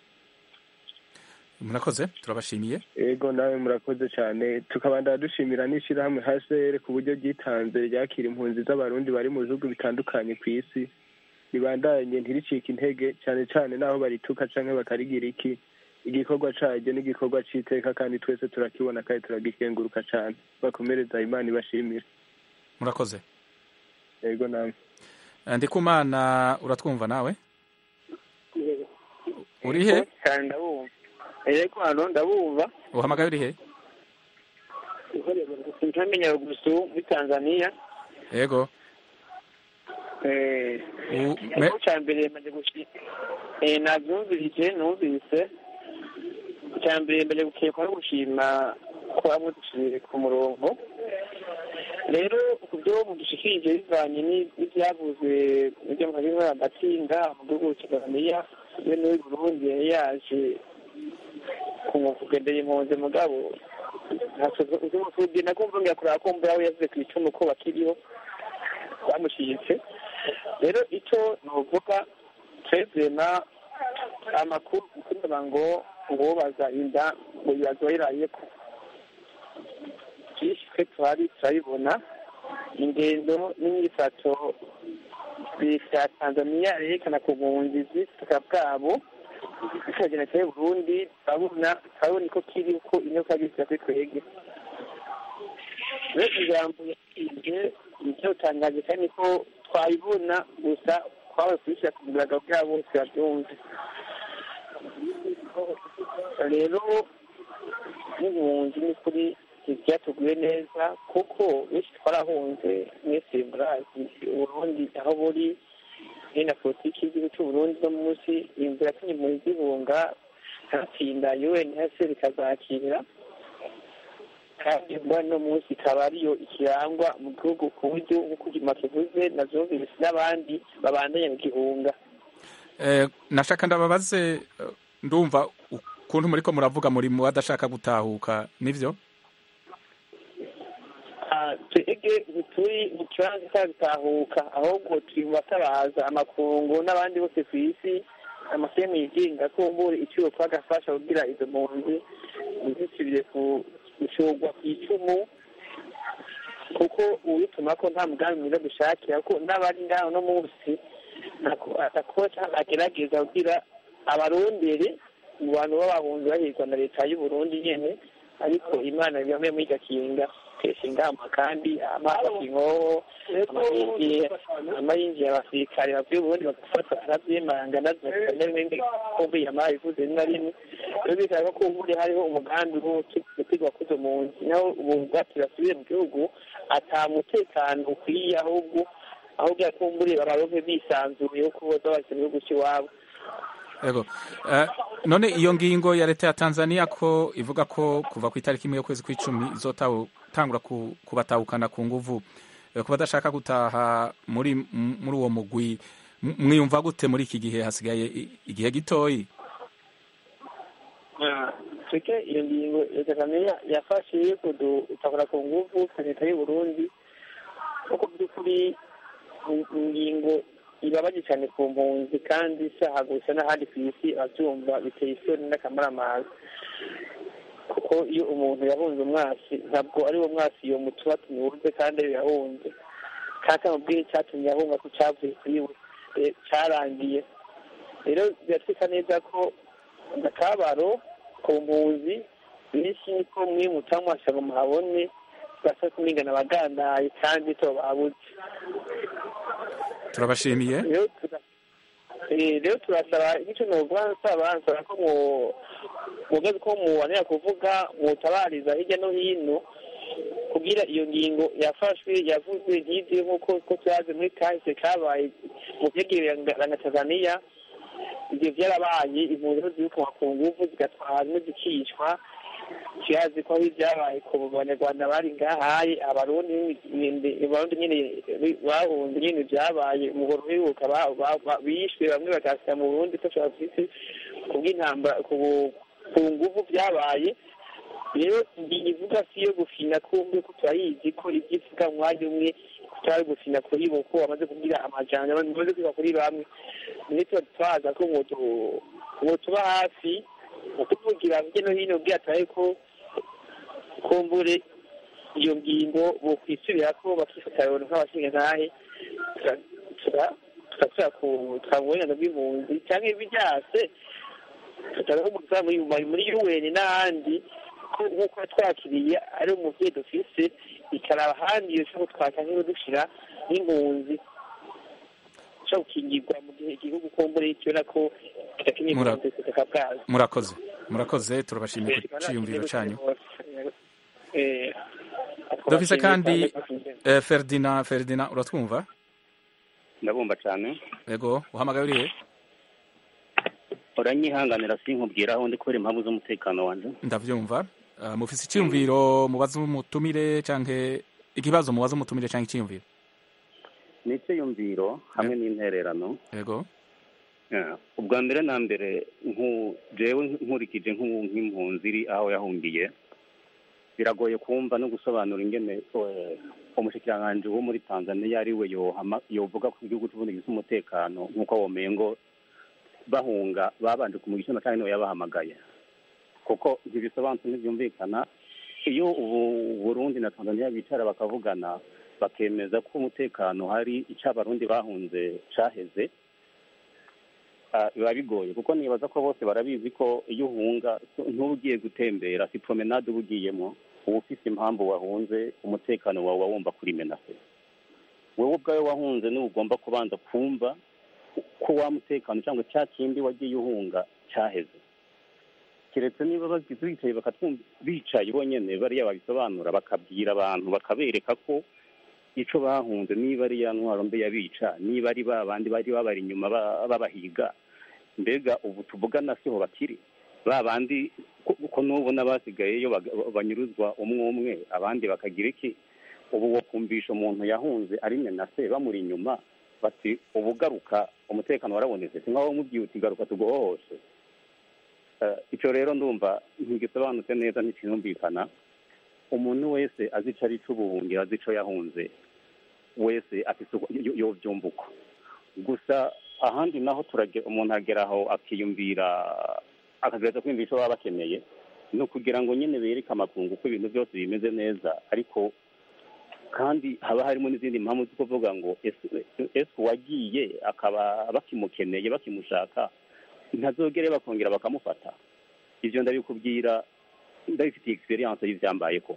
murakoze turabashimiye ego nawe murakoze cyane tukabandana dushimira n'ishyirahamwe hcr ku buryo ryitanze ryakira impunzi z'abarundi bari mu bihugu bitandukanye ku isi ribandanye ntiricike intege cyane cyane n'aho barituka canke bakarigira iki igikorwa caryo n'igikorwa c'iteka kandi twese turakibona kandi turagikenguruka cane bakomereza imana ibashimire murakoze ego namwe Eh, ndikumana uratwumva nawe uri he cyane ndabumva yego hano ndabumva uhamagaye uri he ntamenya gusu muri tanzania yego eh U- me- ikigo cya mbere maze gushika eh nabyumvise numvise icya mbere mbere gukekwa no gushima ko bamwe dusubire ku murongo rero ku byo mudushikirije bivanye ni- n'ibyavuzwe n'ibyo mwabivuga agatsinda mu gihugu cya tanzania we n'uw'i burundi yari yaje kugendera impunzi mugabo uzumufudi nakumva ngira kuraba kumva yawe yavuze ku icumu ko bakiriho bamushyitse rero icyo nuvuga twebwema amakuru kugira ngo uwobaza inda ngo bibazo yiraye ko byinshi twe tuhari turabibona ingendo n'imyifato leta ya tanzaniya yerekana ku bunzi z'ubutaka bwabo bikagenda cyane burundi turabona turabona ko kiri ko inyoka gisira kuri twebwe rero ijambo yasize nicyo utangaje kandi ko twayibona gusa twabaye kubishyira ku mugaragaro bwabo bose babyumve rero n'ibihumbi ni kuri ntibyatuguye neza kuko benshi twarahunze mwese murazi uburundi aho buri ni na politiki y'igihugu cy'uburundi no munsi inzira yatumye mu zibunga hatsinda unhcr ikazakira kandi mbona no munsi ikaba ariyo ikirangwa mu gihugu ku buryo nk'uko ugima kivuze na zumvise n'abandi babandanya mu gihunga Eh, nashaka ndababaze eh, ndumva ukuntu muriko muravuga muri mu badashaka gutahuka nivyo Ah, twebwe ntituri mu kibanza cya gutahuka ahubwo turi mu batabaza amakungu n'abandi bose ku isi amasemu yigenga kumbura icyo twagafasha kugira izo mpunzi ntizisubire ku gushorwa ku icumu kuko uwituma ko nta mugambi mwiza dushakira ko n'abari ngaho no munsi atakoca agerageza kugira abarondere mu bantu b'abahunzi bahirwa na leta y'u Burundi nyene ariko imana ibamwe muri gakinga kesha ingamba kandi amazi inkoho amayinjiye amayinjiye abasirikare bavuye uburundi bagafata aravyemanga nazo n'ibindi kumbuye amazi ivuze rimwe na rimwe rero bikaba ko ubundi hariho umugambi wo gutigwa kuzo mu nzi naho ubu bwati basubire mu gihugu ata mutekano ukwiye ahubwo ahubwo yakumbure babaronke bisanzuye kuko boza bahise mu gihugu cy'iwabo Ego. Eh, none iyo ngingo ya leta ya Tanzania ko ivuga ko kuva ku itariki imwe y'ukwezi kw'icumi izotangura ku, kubatahukana ku nguvu eh, ku badashaka gutaha muri m- muri uwo mugwi M- mwiyumva gute muri iki gihe hasigaye i- igihe gitoyi tweke iyo ngingo leta kamenya yafashe yo kudutakura ku nguvu ka leta y'u Burundi kuko by'ukuri in- ingingo ibabaje cyane ku mpunzi kandi isaha gusa n'ahandi ku isi abyumva biteye isoni n'akamaramaza kuko iyo umuntu yahunze umwasi ntabwo ari uwo mwasi iyo mutuba tumubuze kandi ariyo yahunze kandi amubwire icyatumye ahunga ko cyavuye kuri we Eh, cyarangiye rero biratwika neza ko akabaro ku mpunzi benshi niko mwimuta mwasha ngo muhabone basa kumingana abagandaye kandi to babuze turabashimiye rero tura- eh, rero turasaba icyo novuga nsaba nsaba ko mu mugazi ko muwanira kuvuga mutabariza hirya no hino kugira iyo ngingo yafashwe yavuzwe ntiziwe nk'uko ko turazi muri kahise kabaye mu vyegerera na tanzaniya ivyo vyarabaye impunzi zirukanwa ku nguvu zigatwara zimwe zikicwa turazi ko aho ibyabaye ku banyarwanda bari ngahaye abarundi nyene- abarundi nyene bahunze nyene vyabaye umuhoro uheruka ba- ba- ba- bishwe bamwe bagasira mu burundi ko bafise kubw'intambara ku ku nguvu vyabaye rero ngingo ivuga si iyo gufina kumbe ko turayizi ko ibyo ivuga mu mwanya umwe tutari gufina kuri bo ko bamaze kugira amajanja bamaze kwiga kuri bamwe niyo tuba twaza ko mwotu- mwotuba hafi ukuvugira hirya no hino ubwira turabe ko kumbure iyo ngingo bokwisubira ko bakifata abantu nk'abashingantahe tugasubira ku tukaburenganzira bw'impunzi cyangwa ibiryase tutariho umuzamu muri UN n'ahandi ko nk'uko twakiriye ari umuvyeyi dufise ikaraba ahandi yoshobora kutwaka nk'iyo dushira nk'impunzi ushobora gukingirwa mu gihe igihugu kumbure kibona ko kidakeneye Mura- impunzi ku butaka bwazo murakoze murakoze turabashimiye ku ciyumviro canyu Eh, dufise kandi eh, Ferdinand Ferdinand uratwumva ndabumva cyane ego uhamagaye urihe uranyihanganira sinkubwira aho ndi kubera impamvu z'umutekano wanjye ndavyumva uh, mufise iciyumviro mubaza umutumire canke ikibazo mubaza umutumire canke iciyumviro ni icyiyumviro hamwe n'intererano ego Yeah. ubwa mbere na mbere nku- jewe nkurikije nk'u- nk'impunzi iri aho yahungiye biragoye kumva no gusobanura ingene eh, umushikiranganji wo muri tanzania ari we yohama- yovuga ko igihugu c'uburundi gifise umutekano nk'uko womengo bahunga babanje kumugisha igitsina kandi niwe yabahamagaye kuko ntibisobanutse ntibyumvikana iyo ubu burundi na tanzania bicara bakavugana bakemeza ko umutekano hari icyo abarundi bahunze caheze ah, biba bigoye kuko nibaza ko bose barabizi ko iyo uhunga ntuba ugiye gutembera si promenade uba ugiyemo uba ufise impamvu wahunze umutekano wawe uba wumva kuri menase wowe ubwawe wahunze niwe ugomba kubanza kumva ko wa mutekano cyangwa cya kindi wagiye uhunga cyaheze keretse niba bagize bicaye bakatwumva bicaye bonyine bariya babisobanura bakabwira abantu bakabereka ko ico bahunze niba ari ya ntwaro mbe yabica niba ari ba bandi bari babari inyuma ba- babahiga mbega ubu tuvugana siho bakiri ba bandi ko ko n'ubu n'abasigayeyo baga- banyuruzwa umwe umwe abandi bakagira iki ubu wokumvisha umuntu yahunze ari menase bamuri inyuma bati ubu garuka umutekano warabonetse si nkaho mubwiye uti garuka tuguhohoshe Eh, icyo rero ndumva ntigisobanutse neza ntikinumvikana umuntu wese azi ico ari c'ubuhungiro azi ico yahunze wese afise uko- yo- yovyumva uko gusa ahandi naho turage umuntu agera aho akiyumvira akagereza kwiyumvira ico baba bakeneye ni ukugira ngo nyine bereke amakungu ko ibintu byose bimeze neza ariko kandi haba harimo n'izindi mpamvu zo kuvuga ngo ese ese uwagiye akaba bakimukeneye bakimushaka ntazogere bakongera bakamufata ivyo ndabikubwira ndabifitiye experience y'ivyambaye ko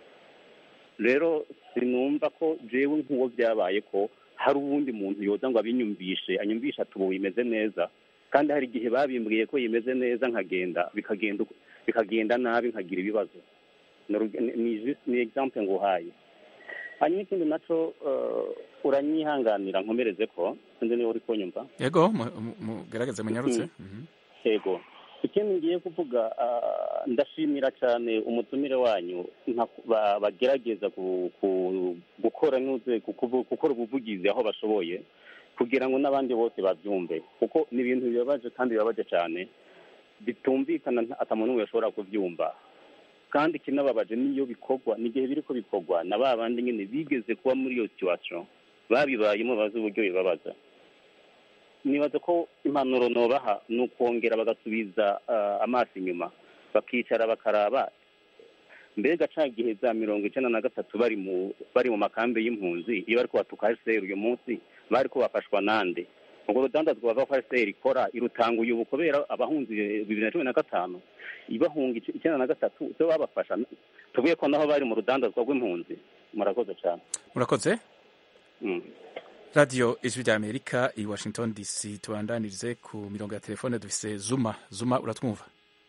rero sinumva ko jewe nk'uwo byabaye ko hari uwundi muntu yoza ngo abinyumvishe anyumvishe ati ubu bimeze neza kandi hari igihe babimbwiye ko bimeze neza nkagenda bikagenda uko- bikagenda nabi nkagira ibibazo Ni uruge- ni- ni just- ni example nguhaye hanyuma ikindi naco eh, uranyihanganira nkomereze ko sinzi niba uri kunyumva yego mu- mu- mugerageze munyarutse Mhm. yego ikindi ngiye kuvuga ah, ndashimira cyane umutumire wanyu nka- ba- bagerageza ku- ku- gukora nuze kukuvu- gukora ubuvugizi aho bashoboye kugira ngo n'abandi bose babyumve kuko ni ibintu bibabaje kandi bibabaje cyane bitumvikana nta- ata muntu n'umwe yashobora kubyumva kandi ikinababaje n'iyo bikorwa n'igihe biri ko bikorwa na ba bandi nyine bigeze kuba muri iyo situation babibayemo bazi uburyo bibabaza nibaza ko impanuro nobaha ni ukongera bagasubiza ah, amaso inyuma bakicara bakaraba mbega ca gihe za mirongo icenda na gatatu bari mu bari mu makambi y'impunzi iyo bariko batuka hsr uyu munsi bariko bafashwa nande ubwo rudandazwa bava ko hsr ikora irutanguye ubu kubera abahunzi bibiri na cumi na gatanu ibahunga ic- icenda na gatatu so babafasha tuvuye ko naho bari mu rudandazwa rw'impunzi murakoze cane murakoze Mm. radiyo ijwi rya amerika i washington dc tubandanirize ku mirongo ya telefone dufise zuma zuma uratwumva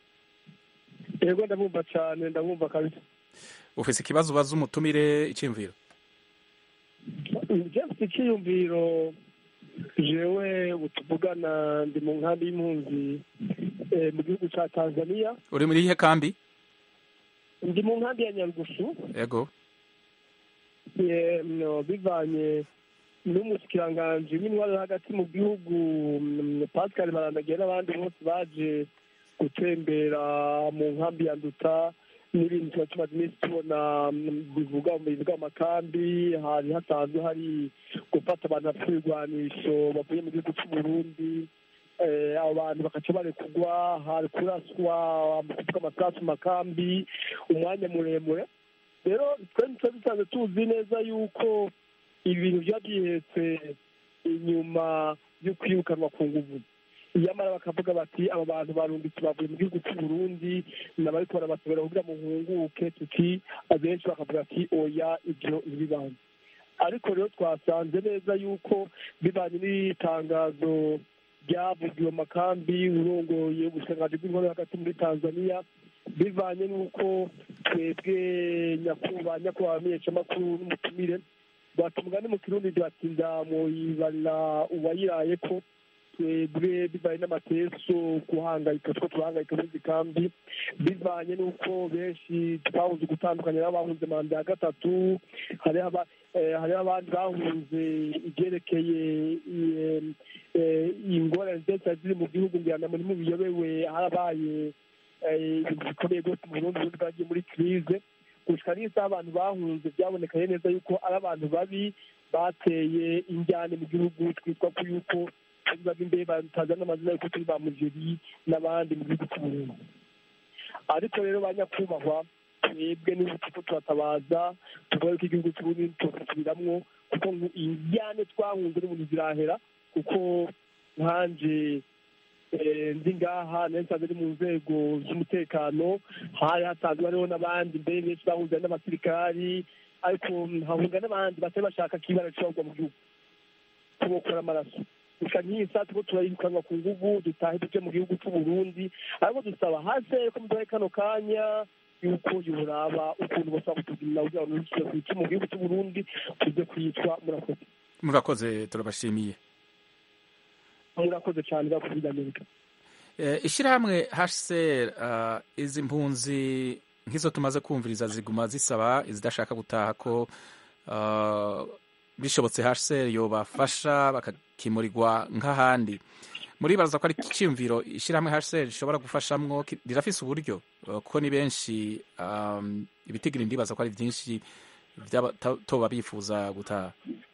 yego ndabumva cyane ndabumva kabisa ufise ikibazo ubaza umutumire iciyumviro james icyiyumviro jewe ubu tuvugana ndi mu nkambi y'impunzi eh, mu gihugu cya tanzania uri muri ihe kambi ndi mu nkambi ya nyarugusu yego eh, no, bivanye n'umushikiranganji w'intwaro yo hagati mu gihugu mm, pascal barandagiye n'abandi bose baje gutembera mu nkambi ya nduta n'ibintu tuba tumaze iminsi tubona mm, bivuga bivuga amakambi hari hasanzwe hari gufata abantu bafite ibigwanisho bavuye mu gihugu cy'u Burundi eh, abo bantu bakaca barekugwa hari kuraswa kuvuga amasasu mu makambi umwanya muremure rero twe ntitwe dusanzwe tuzi neza yuko ibintu biba byihetse inyuma yo kwirukanwa ku nguvu iyamara bakavuga bati aba bantu barungitse bavuye mu gihugu cy'u Burundi nabariko barabatobera kugira ngo muhunguke tuti abenshi bakavuga ati oya ibyo ntibibaho ariko rero twasanze neza yuko bivanye n'itangazo ryavugiwe mu makambi urongoye ubushikiranganji bw'intore hagati muri tanzania bivanye n'uko twebwe nyakubahwa nyakubahwa menyeshamakuru n'umutumire batumwa ni mu kirundi bati ndamuyibarira uwayiraye ko twebwe bivanye n'amateso guhangayika two turahangayika muri izi kambi bivanye n'uko benshi twahunze gutandukanya n'abahunze manda ya gatatu hariho aba- eh, hariho abandi bahunze ibyerekeye eh, eh, ingorane zose ziri mu gihugu ngira ngo muri mu biyobewe harabaye eh, ibintu bikomeye rwose mu burundi ubundi bwagiye muri kirize gushika n'isaha abantu bahunze byabonekaye neza yuko ari abantu babi bateye injyane mu gihugu twitwa ko yuko turi babi imbere batazana amazina yuko turi ba mujeri n'abandi mu gihugu cy'uburundi ariko rero ba nyakubahwa twebwe n'ubu turiko turatabaza tuvuga ko igihugu cy'uburundi tugasubiramwo kuko ngo injyane twahunze n'umuntu zirahera kuko nkanje eh, ndi ngaha nari nsanzwe ndi mu nzego z'umutekano hari hasanzwe hariho n'abandi mbere benshi bahunze n'abasirikari ariko hahunga n'abandi batari bashaka ko ibara rishobora kugwa mu gihugu tubokora amaraso gusa nk'iyi saa turiko turayirukanwa ku nguvu dutahe tuje mu gihugu c'uburundi ariko dusaba hase ko muduhaye kano kanya yuko yoraba ukuntu bashobora kutugirira kugira ngo ntusubire kwica mu gihugu c'uburundi tuze kwicwa murakoze murakoze turabashimiye murakoze cane bakuvuga amerika Eh, ishyirahamwe hcr uh, izi mpunzi nk'izo tumaze kumviriza ziguma zisaba izidashaka gutaha ko uh, bishobotse hcr yobafasha bakakimurirwa nk'ahandi muribaza ko ari icyiyumviro ishyirahamwe hcr rishobora gufashamwo ki- rirafise uburyo uh, kuko ni benshi um, ibitigiri ndibaza ko ari byinshi by'abatoba bifuza gutaha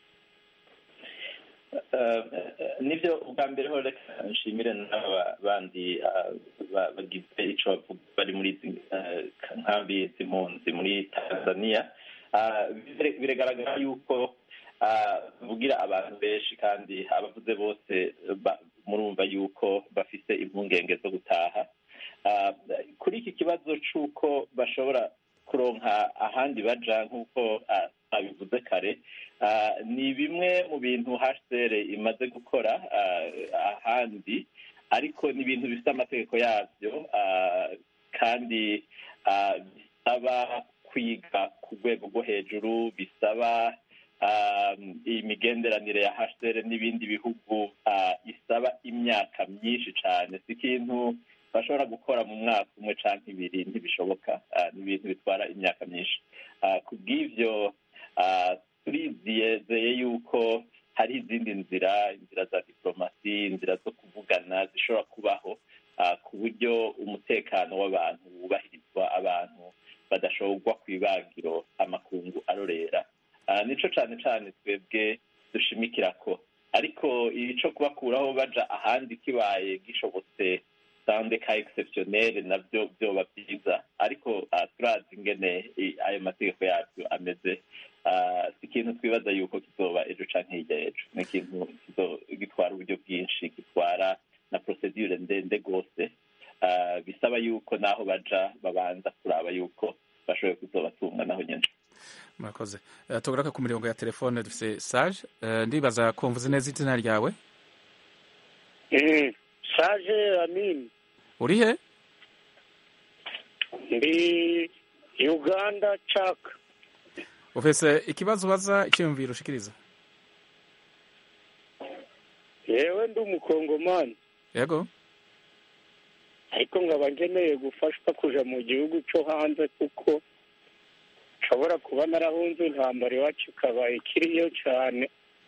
Eh, eh, nibyo ubwa mbere ho reka nshimire n'aba bandi ah, ba- bagize ico bavuga bari muri izi eh, nkambi z'impunzi muri tanzania Ah, bire- biragaragara yuko ah, bavugira abantu benshi kandi abavuze bose ba- murumva yuko bafise impungenge zo gutaha Ah, kuri iki kibazo c'uko bashobora kuronka ahandi baja nk'uko ah, abivuze kare Ah, ni bimwe mu bintu hcr imaze gukora ah, ahandi ariko ni ibintu bifite amategeko yabyo ah, kandi ah, bisaba kwiga ku rwego rwo hejuru bisaba ah, imigenderanire ya hcr n'ibindi bihugu ah, isaba imyaka myinshi cyane si ikintu bashobora gukora mu mwaka umwe cyangwa ibiri ntibishoboka Ah, ni ibintu bitwara imyaka myinshi Ah, ku bw'ibyo ah, turizeye yuko hari izindi nzira inzira za diplomasi inzira zo kuvugana zishobora kubaho ah, ku buryo umutekano w'abantu wubahirizwa abantu badashorwa ku ibagiro amakungu arorera Ah, nico cane cane twebwe dushimikira ko ariko ico kubakuraho baja ahandi kibaye gishobotse sande ka exceptionnel navyo vyoba vyiza ariko ah, turazi ingene i- ayo mategeko yavyo ameze Ah, si ikintu twibaza yuko kizoba ejo canke hirya y'ejo ni ikintu kizo- gitwara uburyo bwinshi gitwara na procedure ndende rwose Ah, bisaba yuko naho baja babanza kuraba yuko bashoboye kuzobatunga naho nyene murakoze Eh, tugaruke ku mirongo ya telefone dufise sage Eh, ndibaza ko mvuze neza izina ryawe saje amini uri he ndi uganda caka ufise ikibazo ubaza icyiyumviro ushikiriza yewe ndi umukongomani yego ariko nkaba nkeneye gufashwa kuja mu gihugu cyo hanze kuko nshobora kuba narahunze intambara iwacu ikaba ikiriyo cyane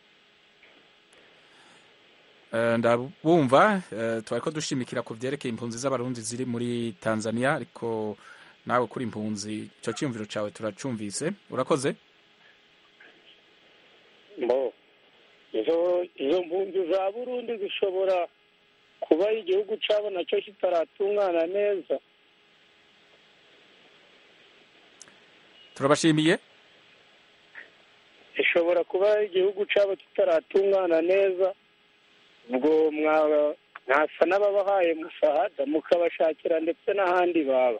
Eh, ndabumva eh, twariko dushimikira ku vyerekeye impunzi z'abarundi ziri muri tanzania ariko nawe kuri impunzi ico ciyumviro cawe turacumvise urakoze mbo izo izo mpunzi za burundi zishobora kuba igihugu cyabo nacyo kitaratungana neza turabashimiye ishobora kuba igihugu cyabo kitaratungana neza ubwo mwaba mwasa n'ababahaye musahada mukabashakira ndetse n'ahandi baba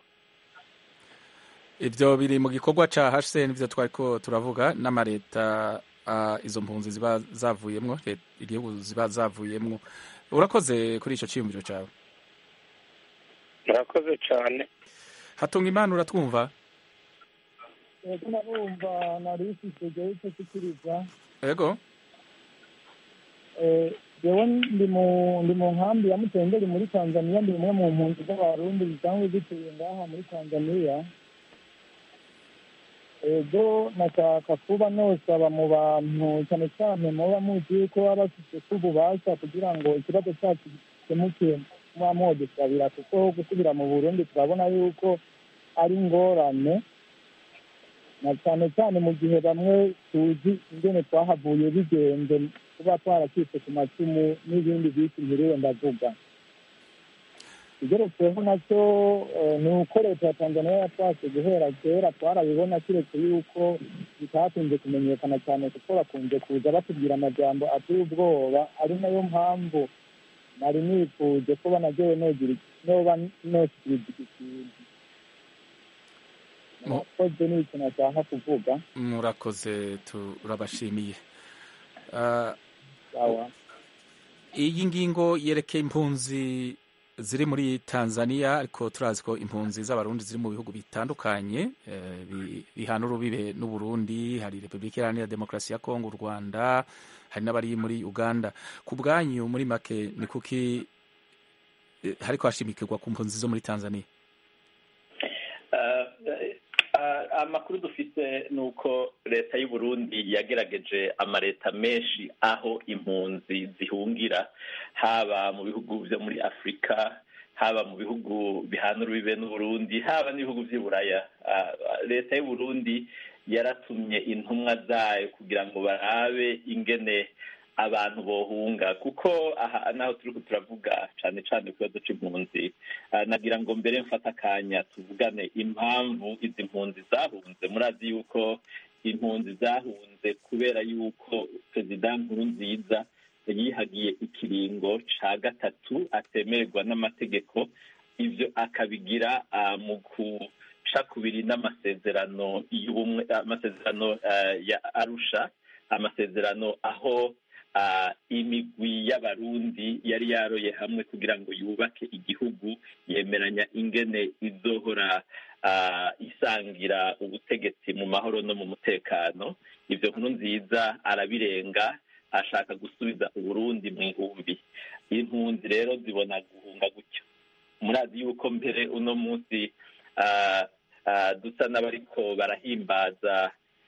ivyo biri mu gikorwa ca hcr nivyo twariko turavuga n'amareta ah, izo mpunzi ziba zavuyemwo let- igihugu ziba zavuyemwo urakoze kuri ico ciyumviro cawe murakoze cyane hatunga imana uratwumva ego narumva nari ifite igihe cyo gukiriza yego yewe ndi mu ndi mu nkambi ya mutenderi muri tanzania ndi umwe mu mpunzi z'abarundi zisanzwe zituye ngaha muri tanzania ego nashaka kuba nosaba mu bantu cyane cyane muba muzi yuko baba bafite ububasha kugira ngo ikibazo cyacu gikemuke muba mwodusabira kuko gusubira mu burundi turabona yuko ari ingorane na cyane cyane mu gihe bamwe tuzi ingene twahavuye bigenze kuba twaracitse ku macumu n'ibindi byinshi mpiriwe ndavuga igeretseho nacyo eh, ni uko leta ya tanzania yatwase guhera kera twarabibona kiretse yuko bitakunze kumenyekana cyane kuko bakunze kuza batubwira amajambo ateye ubwoba ari nayo mpamvu nari nifuje ko banagewe nogira noba noshyikiriza iki kintu Mu- murakoze ni ikintu nashaka kuvuga murakoze turabashimiye Ah, sawa iyi ngingo yerekeye impunzi ziri muri tanzania ariko turazi ko impunzi z'abarundi ziri mu bihugu bitandukanye eh, bi- bihana urubibe n'uburundi hari repubulika iharanira demokarasi ya kongo u rwanda hari n'abari muri uganda ku bwanyu muri make ni kuki eh, hariko hashimikirwa ku mpunzi zo muri tanzania Ah, ah, amakuru dufite ni uko leta y'u Burundi yagerageje amaleta menshi aho impunzi zihungira haba mu bihugu byo muri afurika haba mu bihugu bihana urubibe n'uburundi haba n'ibihugu by'i buraya Ah, leta y'u Burundi yaratumye intumwa zayo kugira ngo barabe ingene abantu bohunga kuko aha naho turiko turavuga cane cane ku kibazo c'impunzi Ah, nagira ngo mbere mfata akanya tuvugane impamvu izi mpunzi zahunze murazi yuko impunzi zahunze kubera yuko perezida nkurunziza yihagiye ikiringo ca gatatu atemererwa n'amategeko ivyo akabigira ah, mu guca kubiri n'amasezerano y'ubumwe amasezerano ah, ya arusha amasezerano aho ah, imigwi y'abarundi yari yaroye hamwe kugira ngo yubake igihugu yemeranya ingene izohora ah, isangira ubutegetsi mu mahoro no mu mutekano ivyo nkuru nziza arabirenga ashaka gusubiza uburundi mu ihumbi impunzi rero zibona guhunga gutyo murazi yuko mbere uno munsi ah, ah, dusa n'abariko barahimbaza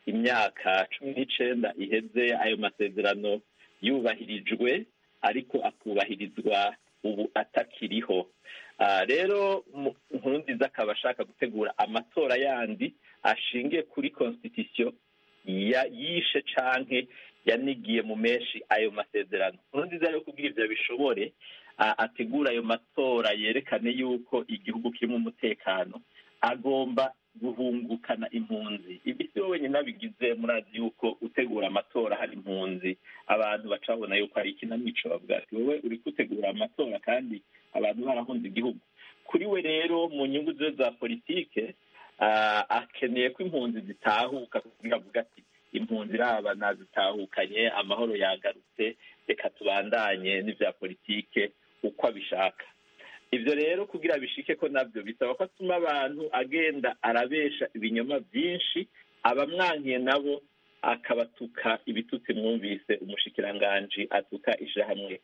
imyaka cumi n'icenda iheze ayo masezerano yubahirijwe ariko akubahirizwa ubu atakiriho Ah, rero mu- nkurunziza akaba ashaka gutegura amatora yandi ashingiye kuri constitution ya- yishe canke yanigiye mu menshi ayo masezerano nkurunziza rero kugira ivyo bishobore ah, ategura ayo matora yerekane yuko igihugu kirimo umutekano agomba guhungukana impunzi ibi si we wenyine abigize murazi yuko utegura amatora hari impunzi abantu baca babona yuko hari ikinamico bavuga ati wowe uri gutegura amatora kandi abantu barahunze igihugu kuri we rero mu nyungu ze za politike ah, akeneye ko impunzi zitahuka kugira avuga ati impunzi iraba nazitahukanye amahoro yagarutse reka tubandanye n'ivya politike uko abishaka ivyo rero kugira bishike ko navyo bisaba ko atuma abantu agenda arabesha ibinyoma vyinshi abamwankiye nabo akabatuka ibitutsi mwumvise umushikiranganji atuka ishirahamwe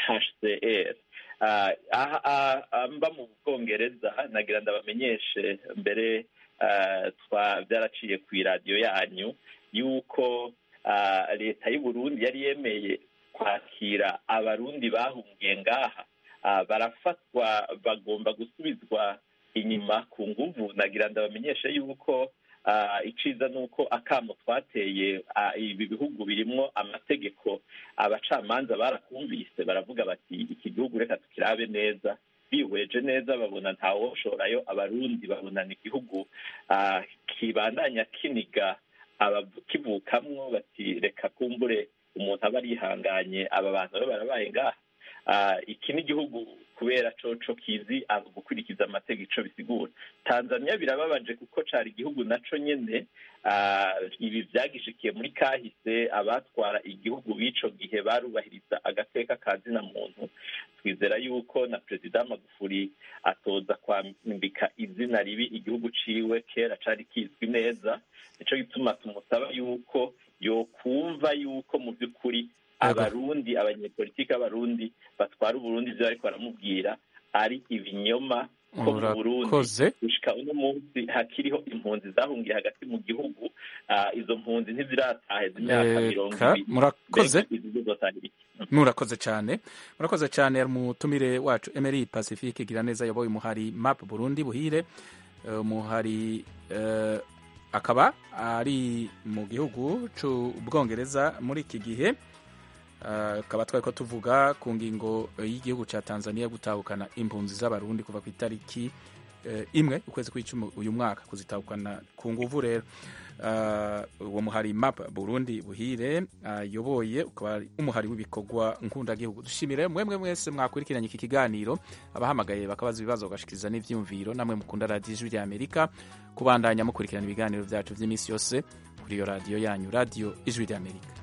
hcr Ah, aha ah, ah, mba mu bwongereza nagira ndabamenyeshe mbere ah, twa byaraciye ku iradiyo yanyu yuko ah, leta y'u Burundi yari yemeye kwakira abarundi bahungiye ngaha Ah, barafatwa bagomba gusubizwa inyuma ku nguvu nagira ndabamenyeshe yuko ah, iciza ni uko akamo twateye ah, ibi bihugu birimwo amategeko abacamanza barakumvise baravuga bati iki gihugu reka tukirabe neza bihweje neza babona ntawoshorayo abarundi babona ni igihugu ah, kibandanya kiniga abakivukamwo bati reka kumbure umuntu aba arihanganye aba bantu rero barabaye ngaha Ah, iki ni igihugu kubera coco kizi aba gukurikiza amategeko ico bisigura tanzania birababaje kuko cari igihugu naco nyene ah, ibi vyagishikiye muri kahise abatwara igihugu b'ico gihe barubahiriza agateka ka zina muntu twizera yuko na perezida magufuri atoza kwambika izina ribi igihugu ciwe kera cari kizwi neza nico gituma tumusaba yuko yokumva yuko mu by'ukuri abarundi abanyepolitiki b'abarundi batwara uburundi ivyo bariko baramubwira ari ibinyoma ko mu burundi Murakoze. gushika uno munsi hakiriho impunzi zahungiye hagati mu gihugu Ah, izo mpunzi ntiziratahe imyaka mirongo Reka, ibiri murakoze. Mbega izi zizotahira iki? murakoze cyane murakoze cyane umutumire wacu emery pacifique gira neza yaboye umuhari map burundi buhire Eh, umuhari eh, akaba ari mu gihugu c'ubwongereza muri iki gihe tukaba twari ko tuvuga ku ngingo y'igihugu cya tanzania gutahukana impunzi z'abarundi kuva ku itariki imwe ukwezi kw'icumi uyu mwaka kuzitahukana ku nguvu rero uwo muhari map burundi buhire ayoboye ukaba ari umuhari w'ibikorwa nkundagihugu dushimire mwemwe mwese mwakurikiranye iki kiganiro abahamagaye bakabaza ibibazo bagashikiriza n'ivyumviro namwe mukunda radiyo ijwi rya amerika kubandanya mukurikirana ibiganiro byacu by'iminsi yose kuri iyo radiyo yanyu radiyo ijwi rya amerika